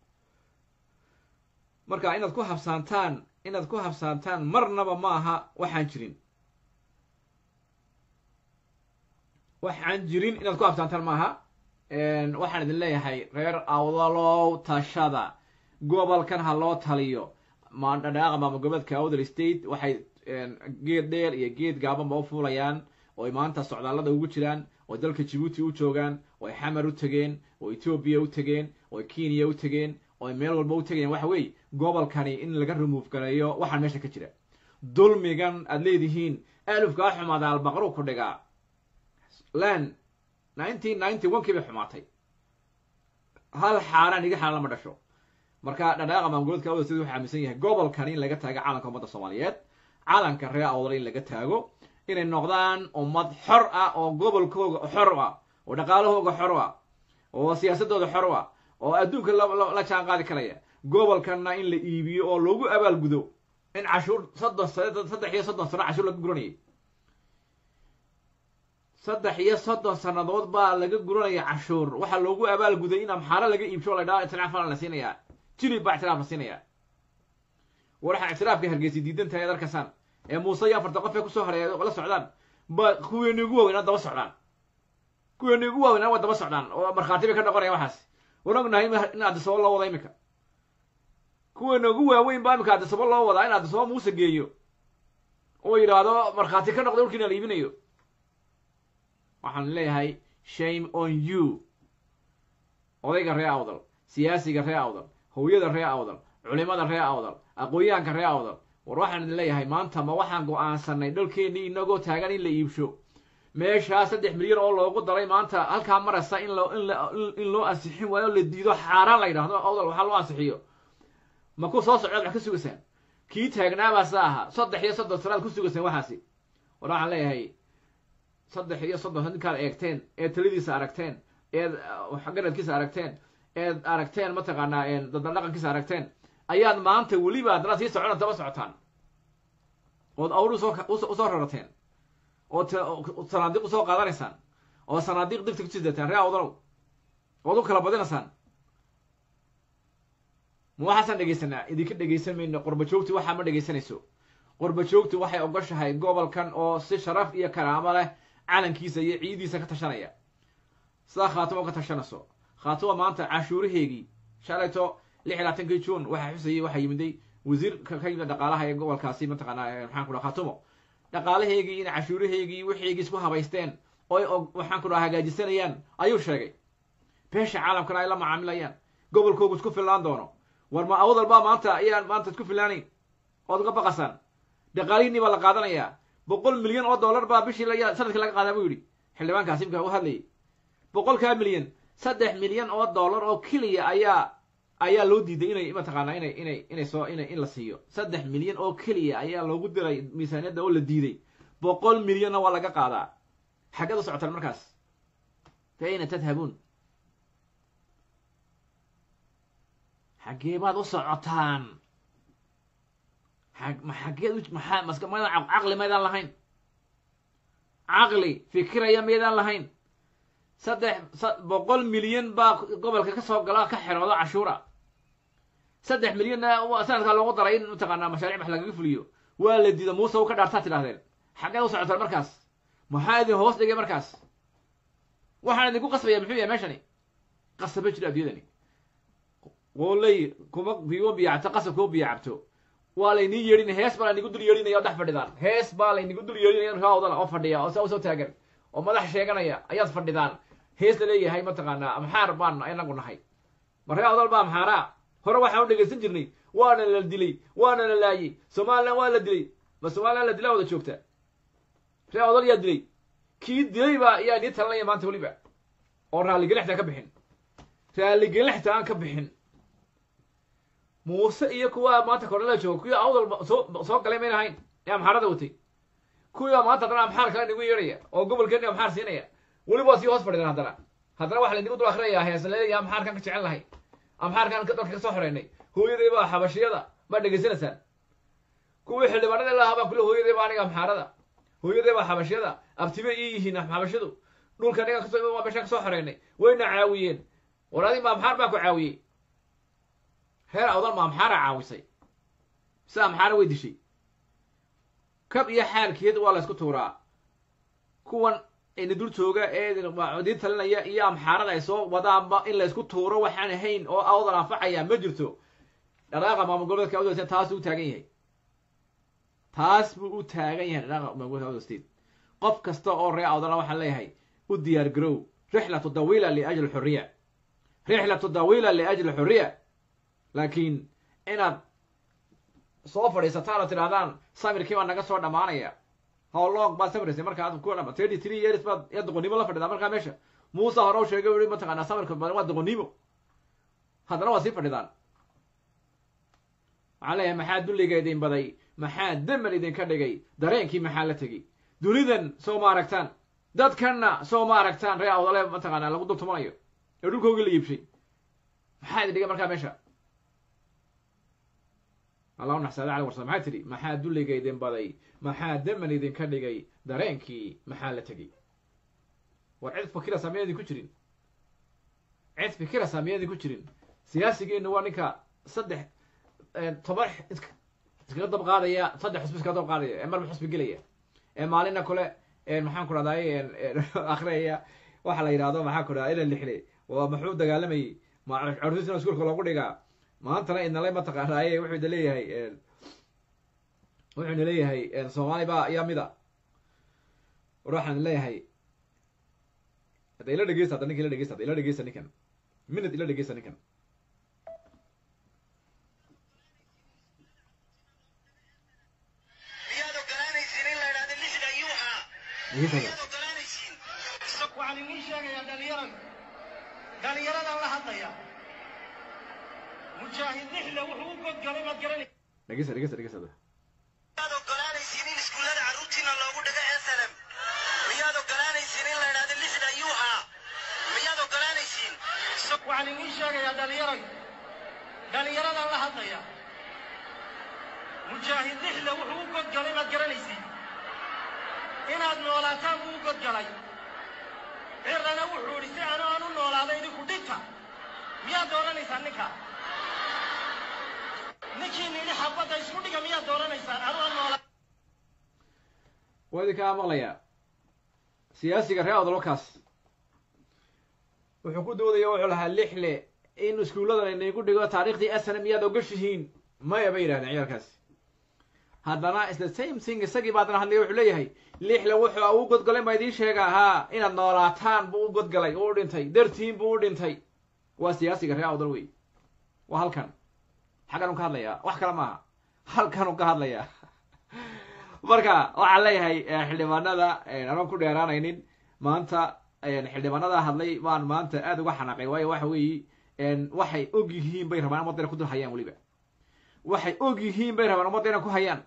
marka inaad ku habsaantaan inaad ku habsaantaan marnaba ma aha waxaan jirin waxaan jirin inaad ku habsaantaan ma aha waxaan idin leeyahay reer awdalow tashada gobolkan ha loo taliyo madhadhaaqa maamul goboleedka awdal state waxay geed dheer iyo geed gaabanba u fuulayaan oo ay maanta socdaallada ugu jiraan oo dalka jibuuti u joogaan oo ay xamar u tegeen oo etoobiya u tegeen oo ay kenya u tegeen oo ay meel walba u tegayaan waxa weeye gobolkani in laga remove gareeyo waxaan meesha ka jira dulmigan aad leedihiin alufkaa xumaada albaqru ku dhigaa lan nineteen ninety one kii bay xumaatay hal xaaraan iga xaaraan lama dhasho marka dhadhaaqa maamulgoboleedka awdal sida wuxuu aaminsan yahay gobolkani in laga taago calanka ummadda soomaaliyeed calanka reer awdal in laga taago inay noqdaan ummad xor ah oo gobolkooga xor ah oo dhaqaalahooga xor ah oo siyaasadooda xor ah oo adduunka la jaan qaadi karaya gobolkanna in la iibiyo oo loogu abaalgudo in cashuur soddon saddex iyo soddon sano cashuur laga guranayay saddex iyo soddon sannadood baa laga guranaya cashuur waxaa loogu abaalguday in amxaaro laga iibsho la dhaha ictiraaf la siinayaa jilib baa ictiraaf la siinayaa waxaa ictiraafka hargeysa diidan tahay ad arkaysaan ee muuse iyo afarta qof ee kusoo hareeya la socdaan ba kuweeni ugu waaweynaa daba socdaan kuweeni ugu waaweynaa waa daba socdaan oo markhaati bay ka noqonaya waxaas waan ognahay in addisabo loo wada imika kuweena ugu waaweyn baa imika addisabo loo wadaa in addisabo muuse geeyo oo yidhaahdo markhaati ka noqda dhulkiina la iibinayo waxaan leeyahay shame on you odayga ree awdal siyaasiga ree awdal hooyada ree awdal culimada ree awdal aqoon-yahanka ree awdal war waxaan idin leeyahay maanta ma waxaan go-aansanay dhalkeennii inagoo taagan in la iibsho meeshaa saddex milyan oo loogu daray maanta halkaa maraysa in loo in in loo ansixin waayo la diido xaaraan la yidhahdo awdal waxaa loo ansixiyo ma ku soo socdaad wax ka sugaysaan kii taagnaabaasa ahaa saddex iyo soddon sanaad ku sugaysaan waxaasi war waxaan leeyahay saddex iyo soddon ninkaad eegteen eed taladiisa aragteen eed garadkiisa aragteen eed aragteen mataqaanaa dadaldhaqankiisa aragteen ayaad maanta weliba haddana sii socona daba socotaan ood awr usoo usoo rarateen ood sanaadiiq usoo qaadanaysaan oo sanaadiiq digta ku sidataan ree awdalow ood u kala badinaysaan ma waxaasaan dhegaysanaa idinka dhegaysan mayno qorba joogti waxaa ma dhegaysanayso qorba joogti waxay ogoshahay gobolkan oo si sharaf iyo karaamo leh calankiisa iyo ciidiisa ka tashanaya sidaa khaatimo ka tashanayso khaatimo maanta cashuuraheegii shalayto lix iyo labaatankii juun waxaa xusayay waxaa yimiday wasiir ka yimid dhaqaalaha ee gobolkaasi mataqaanaa maxaan ku dhaha khaatumo dhaqaalaheegii in cashuuraheegii wixiigii isku habaysteen oy waxaan ku dhaha hagaajisanayaan ayuu sheegay beesha caalamkana ay la macaamilayaan gobolkoogu isku fillaan doono war ma awdal baa maanta ayaan maanta isku fillaanayn ood uga baqasaan dhaqaalihiinii baa la qaadanayaa boqol milyan oo dollar baa bishii sanadkii laga qaadaa buu yidhi xildhibaankaasi imka u hadlayay boqolkaa milyan saddex milyan oo dollar oo keliya ayaa ayaa loo diiday inay mataqaanaa inay inay inay soo ina in la siiyo saddex milyan oo keliya ayaa loogu diray miisaaniyadda oo la diiday boqol milyanna waa laga qaadaa xaggeed u socotaan markaas fa ayna tadhabuun xaggee baad u socotaan ma xaggeed maxaa maska maydaan caqli maydaan lahayn caqli fikiraya maydaan lahayn saddex boqol milyan baa gobolka ka soo gala ka xeroodo cashuura saddex milyanna sanadkaa loogu daray in mataqaanaa mashaariic wax lagaga fuliyo waa la diida muuse u ka dhaartaa tidhahdeen xaggeed u socotaan markaas maxaa idin hoos dhigay markaas waxaan idinku qasbaya muxuu yahay meeshani qasaba jira adduunyadani qooley kuma biyo biyacto qasab kuma biyacabto waa laynii yeedhin hees baa laynigu dul yeedhinaya oo dhex fadhidaan hees baa laynigu dul yeedhinaya raawdana oo fadhiya oo saa usoo taagan oo madax sheeganaya ayaad fadhidaan hees la leeyahay mataqaanaa amxaar baan inagu nahay ma ree awdal baa amxaaraa hore waxaan u dhegaysan jirnay waana la dilay waana la laayey somalilan waa la dilay ma somalilan la dilaa wada joogta ree awdal yaa dilay kii dilay baa yaa nii talanaya maanta weliba oo raalligelin xitaa ka bixin raalligelin xitaa aan ka bixin muuse iyo kuwa maanta kornela jooga kuwii awdal soo soo galay mayn ahayn ee amxaarada watay kuwiibaa maanta haddana amxaar kale nagu yeedhaya oo gobolkeeni amxaar siinaya weliba waa sii hoos fadhidan haddana haddana waxa laynigu dul akrinayaa heesa laleeyahay amxaarkan ka jecel lahay amxaarkan dalka ka soo xoreynay hooyadaybaa xabashiyada ma dhegaysanaysaan kuwii xildhibaanada lahaa baa kule hooyadayba aniga amxaarada hooyaday baa xabashyada abtibe ii yihiin xabashadu dhulka aniga kasoo waa meeshaan kasoo xoreynay wayna caawiyeen war adi maamxaar baa ku caawiyey reer awdal maamxaara caawisay mise amxaara way dishay kab iyo xaalkeed waa la ysku tuuraa kuwan ina dul jooga ee diin talinaya iyo amxaarada ay soo wadaanba in la ysku tuuro waxaan ahayn oo awdal anfacaya ma jirto dhaqaaqa maamul goboleedka awdal state taas u taagan yahay taas buu u taagan yahay dhaqaaqa maamul goboleedka awdal state qof kasta oo reer awdala waxaan leeyahay u diyaar garow rixlatu dawiila liajli xuriya rixlatu dawiila liajli xuriya laakiin inaad soo fadhiisataan oo tidhahdaan samirkii baa naga soo dhammaanaya howlong baad samiraysay marka aad ku dhama thirty three years baad ya doqonnimo la fadhidaa markaa meesha muuse hore u sheegay ui mataqaanaa samirka badan waa doqonnimo haddana waa sii fadhidaan waxaan leeyahay maxaa dulliga idin baday maxaa daman idinka dhigay dareenkii maxaa la tegey dunidan soo ma aragtaan dadkanna soo ma aragtaan ree awdale mataqaanaa lagu dultumanayo ee dhulkoogi la iibshay maxaa idin dhigay markaa meesha allah u naxsaada cali warsam maxaa tidhi maxaa dulliga idin baday maxaa daman idinka dhigay dareenkii maxaa la tegey war cid fikirasa miyaydin ku jirin cid fikirasa miyaydin ku jirin siyaasigeenu waa ninka saddex toban iskaga dab qaadaya saddex xusbi iskaga dab qaadaya ee marba xusbi gelaya ee maalina kole maxaan ku dhahday akhriyaya waxa la yidhahdo maxaan ku dhahda ina lixle waa maxuu dagaalamayay carruurtiisna iskuulka loogu dhigaa maantana idnale mataqaanaaye wuxuu ida leeyahay wuxuu ina leeyahay soomaali baa ayaa mida war waxaan leeyahay hadda ila dhegeysta hadda ninka ila dhegeysta hadda ila dhegeysta ninkan minute ila dhegeysta ninkan miyaad ogolaanaysiin in la idhaahdo lixda ayuu ahaa dhegeysta miyaad ogolaanaysiin waxaan idiin sheegayaa dhalinyarada dhalinyaradan la hadlaya mujaahid lixda wuxuu u godgalay maad garanaysa dhegeysta dhegeysta dhegeysta hadda miyaad ogolaanaysiin in iskuullada carruurtiina loogu dhigo slm miyaad ogolaanaysiin in la idhaahdo lixda ayuu ahaa miyaad ogolaanaysiin waxaan idiin sheegayaa dhalinyarada dhalinyaradan la hadlaya mujaahid lixda wuxuu u godgalay maad garanaysiin inaad noolaataan buu u godgalay cirana wuxuu idhi si anu aan u noolaada idinku dhinta miyaad dooranaysaan ninka ninkiina idhi xabadda isku dhiga miyaad dooranaysaan anu aan noolaa waa idinkaa maqlayaa siyaasiga reer odolkaas wuxuu ku doodaya wuxuu lahaa lixle in iskuulladan inagu dhigo taariikhdii asana miyaad ogashihiin maya bay yidhahdeen ciyaalkaasi haddana is the same thing isagii baa haddana hadlaya wuxuu leeyahay lixle wuxuu u godgalay baa idiin sheega haa inaad noolaataan buu u godgalay uu dhintay dartiin buu u dhintay waa siyaasiga reer awdal wey waa halkan xaggan u ka hadlayaa wax kale maaha halkan u ka hadlayaa marka waxaan leeyahay xildhibaanada anaan ku dheeraanaynin maanta xildhibaanada hadlay baan maanta aada uga xanaaqay waayo waxa weeye waxay og yihiin bay rabaan ummadda inay ku dul hayaan weliba waxay og yihiin bay rabaan ummadda inay ku hayaan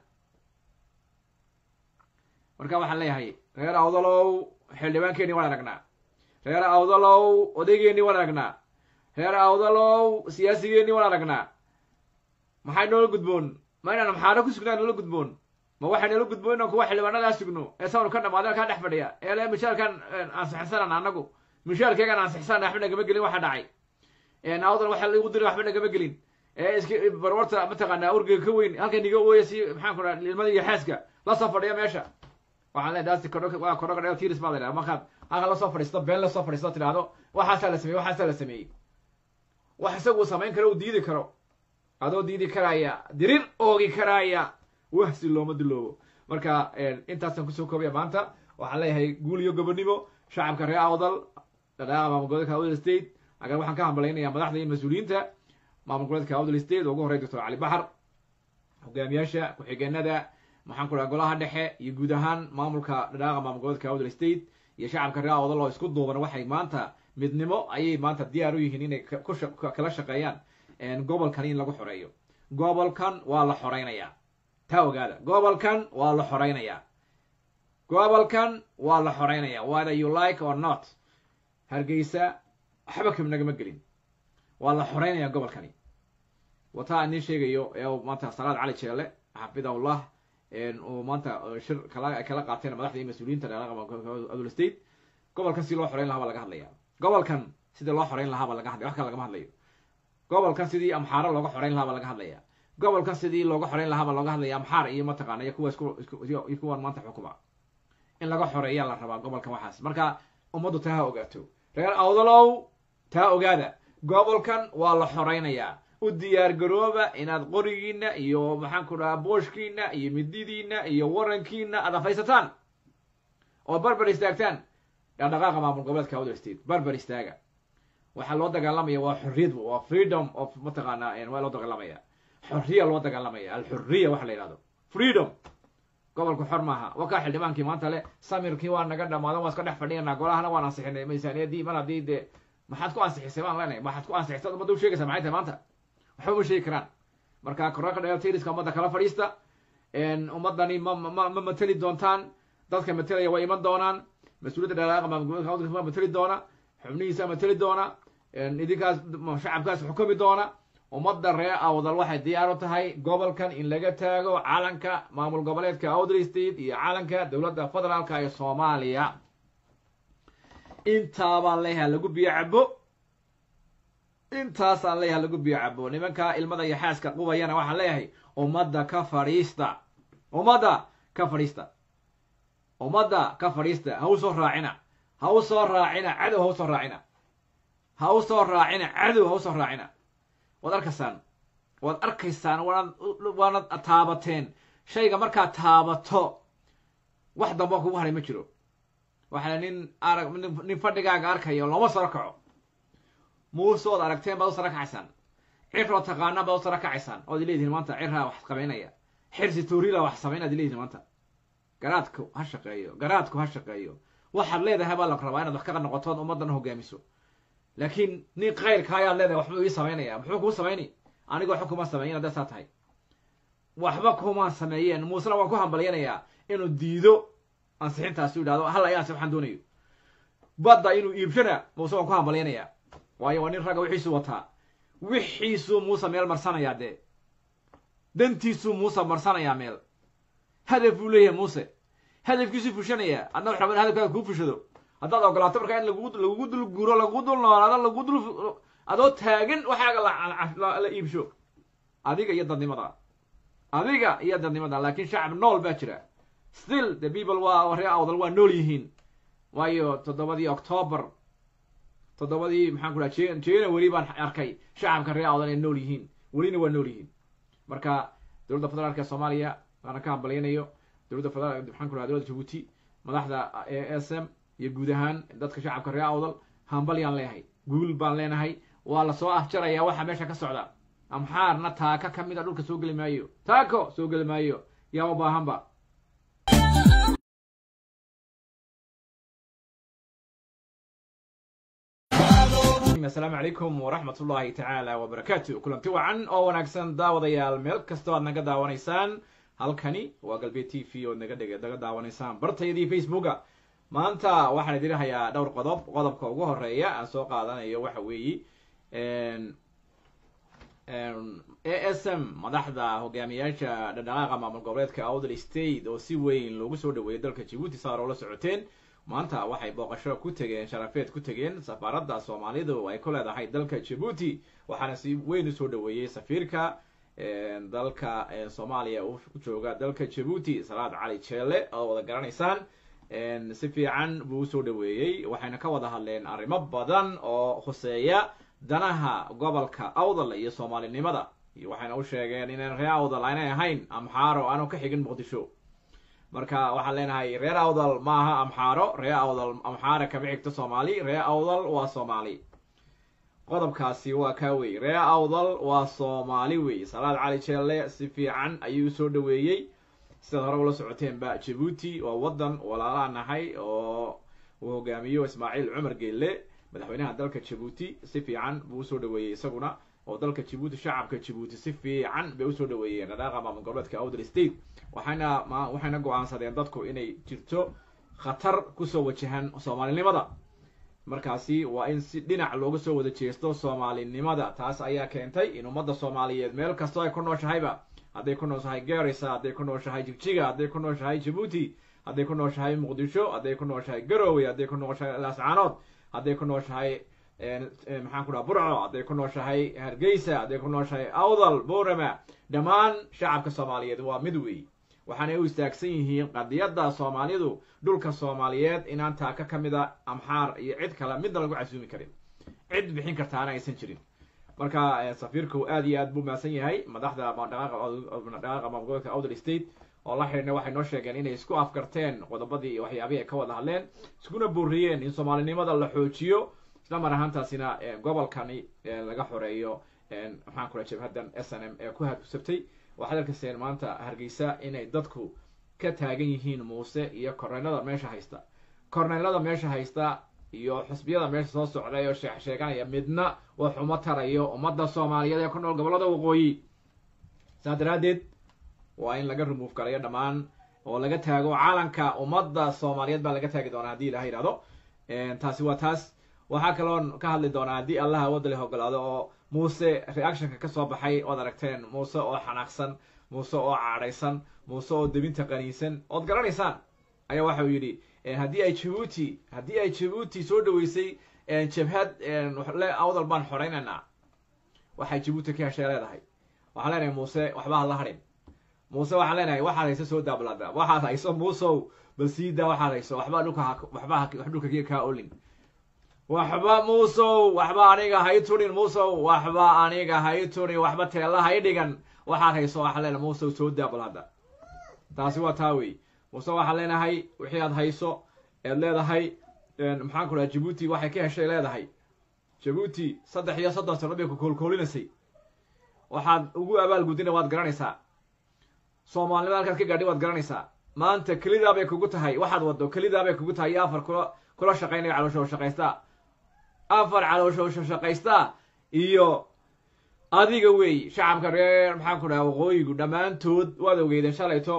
marka waxaan leeyahay reer awdalow xildhibaankeeni waan aragnaa reer awdalow odaygeeni waan aragnaa reer awdalow siyaasigeeni waan aragnaa maxay noola gudboon ma inaan maxaano ku sugnaa noola gudboon ma waxay noola gudboon inaan kuwa xildhibaanadaa sugno ee sawnu ka dhamaadeen kaa dhex fadhiya ee le mishaarkan ansixsanan anagu mishaarkeegan ansixsanan waxba nagama gelin waxa dhacay awdal waxa lagu diray waxba nagama gelin ee iska barwarta mataqaanaa urgiga ka weyn halka niga ooya si maxaan ku dhaha ilmada iyo xaaska la soo fadhiya meesha waxaan leedahay daasti kodho waa kodho kadhayo tiris baa la yidhaha markaad halka lasoo fadhiisto been lasoo fadhiisto tidhaahdo waxaasaa la sameeyey waxaasaa la sameeyey wax isagu samayn karo uu diidi karo adoo diidi karaya dirir oogi karaya wahsi looma diloobo marka intaasaan kusoo koobaya maanta waxaan leeyahay guul iyo gobonimo shacabka reer awdal dhadhaaqa maamul goboleedka awdal state agan waxaan ka hambalaynayaa madaxda iyo mas-uuliyiinta maamul goboleedka awdal state oo ugu horey doctor cali baxar hogaamiyaasha ku-xigeenada maxaan ku dhaha golaha dhexe iyo guud ahaan maamulka dhadhaaqa maamul goboleedka awdal state iyo shacabka reer awdal oo isku duuban waxay maanta midnimo ayay maanta diyaar u yihiin inay kala shaqeeyaan gobolkan in lagu xoreeyo gobolkan waa la xoreynayaa taa ogaada gobolkan waa la xoreynayaa gobolkan waa la xoreynayaa whether you like or not hargeysa waxba kam nagama gelin waa la xoreynayaa gobolkani wataa aan idiin sheegayo ee maanta salaad cali jeele xafidahullah uu maanta shir kala ay kala qaateen madaxda iyo mas-uuliyiinta adul state gobolkan sidii loo xoreyn lahaa baa laga hadlaya gobolkan sidii loo xoreyn lahaa baa laga hadlaya wax kale lagama hadlayo gobolkan sidii amxaaro looga xoreyn lahaa baa laga hadlaya gobolkan sidii looga xoreyn lahaa baa looga hadlaya amxaar iyo mataqaana iyo kuwa isku isku iyo kuwan maanta xukuma in laga xoreeyaa la rabaa gobolkan waxaas marka ummaddu taa ha ogaato reer awdalow taa ogaada gobolkan waa la xoreynayaa u diyaar garooba inaad qorigiina iyo maxaan ku dhahaa booshkiina iyo mididiina iyo warankiina aad afaysataan oo barbar istaagtaan dhaqdhaqaaqa maamul goboleedka awdal state barbar istaaga waxaa loo dagaalamaya waa xorriyad waa freedom of mataqaana waa loo dagaalamaya xorriya loo dagaalamaya alxurriya waxa la yidhahdo freedom gobolku xor maaha waa kaa xildhibaankii maanta le samirkii waa naga dhamaadan waa iska dhex fadhiyanaa golahana waan ansixinay miisaaniyadii mar haddii dee maxaad ku ansixisay baan leenahay maxaad ku ansixisay ummadda u sheegaysa maxay tahay maanta waxba uma sheegi karaan marka koraka dheeltiriska ummadda kala fadhiista ummaddani ma ma ma mateli doontaan dadka matelaya waa iman doonaan mas-uuliyadda dhalaaqa maamulgoboleedka waa mateli doona xubnihiisa mateli doona idinkaas shacabkaas xukumi doona ummadda reer awdal waxay diyaar u tahay gobolkan in laga taago calanka maamul goboleedka awdal state iyo calanka dowladda federaalka ee soomaaliya intaabaan leeyahay lagu biyo cabo intaasaan leeyahay lagu biyo cabo nimanka ilmada iyo xaaska qubayana waxaan leeyahay ummadda ka fadhiista ummadda ka fadhiista ummadda ka fadhiista ha u soo raacina ha u soo raacina cadow ha u soo raacina ha u soo raacina cadow ha u soo raacina waad arkaysaan waad arkaysaan waanad waanad taabateen shayga markaad taabato wax damba kugu haray ma jiro waxaa nin arag nin fadhigaaga arkaya looma saro kaco muuse ood aragteen baad u saro kacaysaan ciroo taqaanaan baad u saro kacaysaan ood ileedihin maanta cirraa wax qabaynaya xirsi tuurila wax samayn ad ileedihin maanta garaadku ha shaqeeyo garaadku ha shaqeeyo waxaad leedahay baa la rabaa inaad wax ka noqotood ummaddan hogaamiso laakiin nin kayrka ayaad leedahay waxbuu ii samaynaya muxuu kuu samayni anigoo waxba kuma sameeyin hadday saa tahay waxba kuma sameeyeen muusena waan ku hambalyanayaa inuu diido ansixintaas u yidhahdo hal ayaansi waxaan doonayo badda inuu iibshana muuse waan ku hambalyanayaa waayo waa nin ragga wixiisuu wataa wixiisuu muuse meel marsanayaa dee dantiisuu muuse marsanayaa meel hadaf buu leeyahay muuse hadafkiisuu fushanayaa adna wax rabaa in hadafkaaga kuu fushado haddaad ogolaato markaa in lagu lagugu dul guuro lagugu dul noolaado lagu dul adoo taagan waxaaga la iibsho adiga iyo dadnimada adiga iyo dadnimada laakiin shacab nool baa jira still the people waa ree awdal waa nool yihiin waayo toddobadii octoobar toddobadii maxaan ku dhaha jan january baan arkay shacabka ree awdal ay nool yihiin welina waa nool yihiin marka dowladda federaalka ee soomaaliya waana ka hambalyanayo dowladda federal maxaan ku dhaha dowladda jabuuti madaxda a s m iyo guud ahaan dadka shacabka ree awdal hambalyaan leeyahay guul baan leenahay waa lasoo afjarayaa waxa meesha ka socda amxaarna taaka ka mid a dhulka soo geli maayo taako soo geli maayo yaa u baahanba asalaamu calaykum waraxmat ullahi tacaala wabarakaatu kulanti wacan oo wanaagsan daawadayaal meel kastoo aad naga daawanaysaan halkani waa galbeed t v ood naga dheg naga daawanaysaan bartaydii facebooka maanta waxaan idin hayaa dhowr qodob qodobka ugu horeeya aan soo qaadanayo waxa weeye a s m madaxda hogaamiyaasha dhadhaqaaqa maamul goboleedka awdal state oo si weyn loogu soo dhaweeyay dalka jabuuti saar oo la socoteen maanta waxay booqasho ku tegeen sharafeed ku tegeen safaaradda soomaalidu ay ku leedahay dalka jabuuti waxaana si weyn usoo dhaweeyey safiirka dalka soomaaliya u jooga dalka jabuuti salaad cali jeele oo wada garanaysaan si fiican buu usoo dhaweeyey waxayna ka wada hadleen arrimo badan oo khuseeya danaha gobolka awdal iyo soomaalinimada waxayna u sheegeen inaan reer awdal aanay ahayn amxaaro aanu ka xigin muqdisho marka waxaan leenahay reer awdal maaha amxaaro reer awdal amxaara kama xigto soomaali reer awdal waa soomaali qodobkaasi waa kaa wey reer awdal waa soomaali wey salaad cali jeelle si fiican ayuu usoo dhaweeyey sidaad hore ula socoteenba jabuuti waa waddan walaalaa nahay oo uu hogaamiyo ismaaciil cumar geelle madaxweynaha dalka jabuuti si fiican buu usoo dhaweeyey isaguna oo dalka jabuuti shacabka jabuuti si fiican bay usoo dhaweeyeen dhadhaaqa maamul goboleedka awdal state waxayna ma waxayna go-aansadeen dadku inay jirto khatar kusoo wajahan soomaalinimada markaasi waa in si dhinac looga soo wada jeesto soomaalinimada taas ayaa keentay in ummadda soomaaliyeed meel kastoo ay ku nooshahayba hadday ku nooshahay garisa hadday ku nooshahay jigjiga hadday ku nooshahay jabuuti hadday ku nooshahay muqdisho hadday ku nooshahay garowe hadday ku nooshahay laascaanood hadday ku nooshahay maxaan ku dhaha burco hadday ku nooshahay hargeysa hadday ku nooshahay awdal borama dhammaan shacabka soomaaliyeed waa mid weey waxaanay u istaagsan yihiin qadiyadda soomaalidu dhulka soomaaliyeed inaan taaka ka mid a amxaar iyo cid kale midna lagu casuumi karin cid bixin kartaana aysan jirin marka safiirku aad iyo aad buu mahadsan yahay madaxda dhaqaaqa maamulgoboleedka awdal state oo la xidhiidna waxay noo sheegeen inay isku afgarteen qodobadii iyo waxyaabihii ay ka wada hadleen iskuna booriyeen in soomaalinimada la xoojiyo isla mar ahaantaasina gobolkani laga xoreeyo maxaan kula jabhadan s n m ee ku hadusabtay waxaad arkayseen maanta hargeysa inay dadku ka taagan yihiin muuse iyo korneylada meesha haysta korneylada meesha haysta iyo xusbiyada meesha soo socday oo sheex sheeganaya midna waa xumo tarayo ummadda soomaaliyeed ee ku nool gobollada waqooyi saas daraaddeed waa in laga remove garayo dhammaan oo laga taago calanka ummadda soomaaliyeed baa laga taagi doonaa haddii ilaha yidhahdo taasi waa taas waxaa kaloon ka hadli doonaa haddii allaha wadali ogolaado oo muuse reactionka ka soo baxay ood aragteen muuse oo xanaaqsan muuse oo caadhaysan muuse oo debinta qaniinsan ood garanaysaan ayaa waxa uu yidhi haddii ay jabuuti haddii ay jabuuti soo dhaweysay jabhad le awdal baan xoraynaynaa waxay jabuuti ka heshee leedahay waxaan leenahay muuse waxba ha la hadhin muuse waxaan leenahay waxaad hayso soo daablada waxaad hayso muusow bal siidaa waxaad hayso waxba dhulka waxba wax dhulka kaa olin waxba muusow waxba aniga hay turin muusow waxba aniga hay turin waxba teella hay dhigan waxaad hayso waxaan leenahay muusow soo daabal hadda taasi waa taa wey muuse waxaan leenahay wixii aad hayso eed leedahay maxaan ku dhaha jabuuti waxay ka heshay leedahay jabuuti saddex iyo soddon sano bay ku koolkoolinaysay waxaad ugu abaalgudina waad garanaysaa soomaalinima halkaad ka gaadhay waad garanaysaa maanta kelidaa bay kugu tahay waxaad waddo kelidaa bay kugu tahay iyo afar kula kula shaqaynaya caloosho shaqaystaa afar caloosho shaqaystaa iyo adiga wey shacabka reer maxaan ku dhaha waqooyigu dhammaantood waad ogeydeen shalayto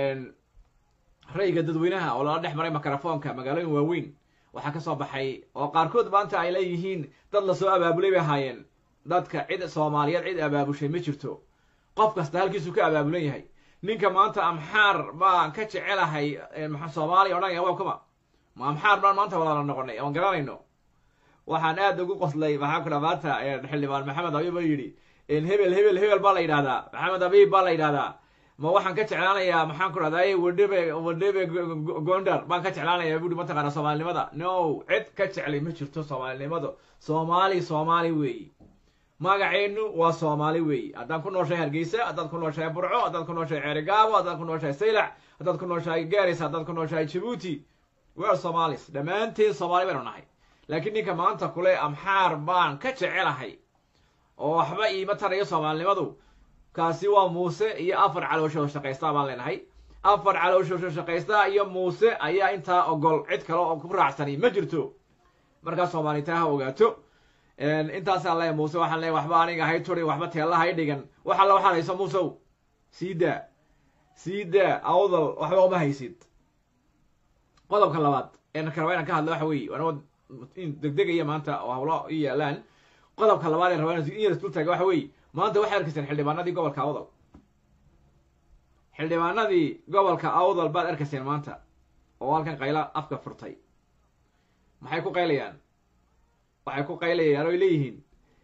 rayga dadweynaha oo lala dhex maray mikrofoonka magaalooyin waaweyn waxaa kasoo baxay oo qaarkood maanta ay leeyihiin dad lasoo abaabulay bay ahaayeen dadka cid soomaaliyeed cid abaabushay ma jirto qof kasta halkiisuu ka abaabulan yahay ninka maanta amxaar baan ka jecelahay soomaaliya odhanaya waa kuma ma amxaar baan maanta walaala noqonay oon garanayno waxaan aad ugu qoslay maxaa ku dha maanta xildhibaan maxamed abiib oo yidhi hebel hebel hebel baa la yidhahdaa maxamed abiib baa la yidhahdaa ma waxaan ka jeclaanayaa maxaan ku dhahday wadhebe wadhebe gondar baan ka jeclaanayaa buuri mataqaana soomaalinimada no cid ka jeclay ma jirto soomaalinimada soomaali soomaali weeyi magaceenu waa soomaali weeyi haddaan ku nooshahay hargeysa haddaad ku nooshahay burco haddaad ku nooshahay ceerigaabo haddaad ku nooshahay saylac haddaad ku nooshahay garis haddaad ku nooshahay jabuuti we're somalis dhammaanteen soomaali baynu nahay laakiin ninka maanta kule amxaar baan ka jecelahay oo waxba iima tarayo soomaalinimadu kaasi waa muuse iyo afar caloosho shaqaystaa baan leenahay afar caloosho shaqaystaa iyo muuse ayaa intaa ogol cid kale oo ku raacsani ma jirto markaa soomaalita ha ogaato intaasaan leeyahay muuse waxaan leeyahay waxba aniga hay turin waxba teella hay dhigan wax alla waxaad hayso muusow sii daa sii daa awdal waxba uma haysid qodobka labaad een rabaa inaan ka hadlo waxa weeye anoo degdegaya maanta oo hawlo i yaalaan qodobka labaad ee rabaa in yar isdul taaga waxa weeye maanta waxay arkayseen xildhibaanadii gobolka awdal xildhibaanadii gobolka awdal baad arkayseen maanta oo halkan qayla afka furtay maxay ku qaylayaan waxay ku qaylayaan oy leeyihiin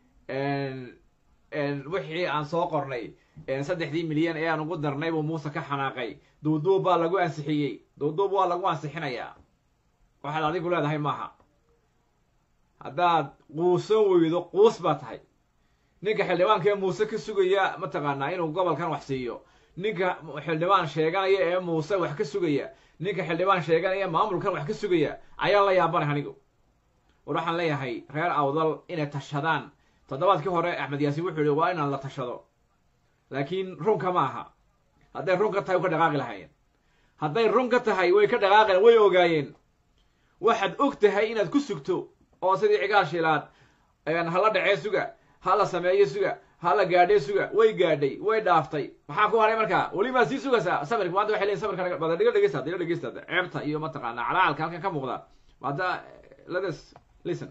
wixii aan soo qornay saddexdii milyan ee aan ugu darnay buu muuse ka xanaaqay duuduub baa lagu ansixiyey duuduub waa lagu ansixinayaa waxaad adigu leedahay maaha haddaad quusan weydo quus baa tahay ninka xildhibaanka ee muuse ka sugaya mataqaanaa inuu gobolkan wax siiyo ninka xildhibaan sheeganaya ee muuse wax ka sugaya ninka xildhibaan sheeganaya maamulkan wax ka sugaya ayaa la yaabanay anigu war waxaan leeyahay reer awdal inay tashadaan toddobaadkii hore axmed yaasiin wuxuu yihi waa inaan la tashado laakiin runka ma aha hadday run ka tahay way ka dhaqaaqi lahaayeen hadday run ka tahay way ka dhaqaaqeen way ogaayeen waxaad og tahay inaad ku sugto oo sidii cigaal shiilaad hala dhacee suga hala sameeyo suga hala gaadhee suga way gaadhay way dhaaftay maxaa ku haray markaa weli maa sii sugaysaa samirka maanta waxay leeyihin samirka bada dhiga dhegeysta dhiga dhegeysta ceebta iyo mataqaanaa calacalka halkan ka muuqda hadda letes listen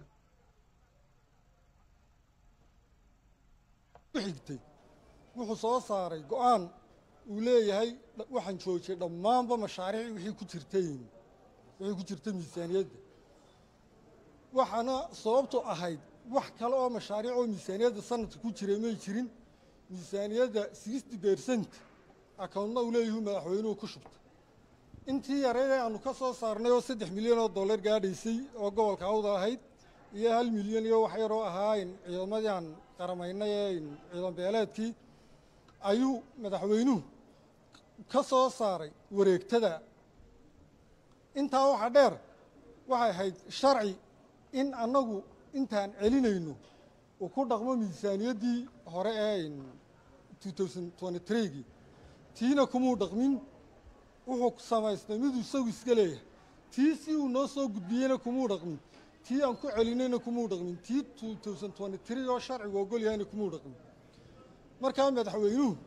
xigtay wuxuu soo saaray go-aan uu leeyahay waxaan joojiyey dhammaanba mashaariic wixii ku jirtay wixii ku jirta miisaaniyadda waxaana sababtu ahayd wax kale oo mashaariic oo miisaaniyadda sanadka ku jiray may jirin miisaaniyadda sixty percent akawntna uu leeyahu madaxweynuhu ku shubta intii yareed ee aanu ka soo saarnay oo saddex milyan oo dollar gaadhaysay oo gobolka awda ahayd iyo hal milyan iyo wax yaroo ahaa ciidamadii aan qaramaynay ee ciidan beeleedkii ayuu madaxweynuhu ka soo saaray wareegtada intaa waxaa dheer waxay ahayd sharci in annagu intaan celinayno uu ku dhaqmo miisaaniyaddii hore ee two thousand twenty three-gii tiina kumuu dhaqmin wuxuu samaystay miduu isagu iska leeyahay tii si uu noo soo gudbiyeyna kumuu dhaqmin tii aan ku celinayna kumuu dhaqmin tii two thousand twenty three oo sharcigu ogol yahayna kumuu dhaqmin markaa madaxweynuhu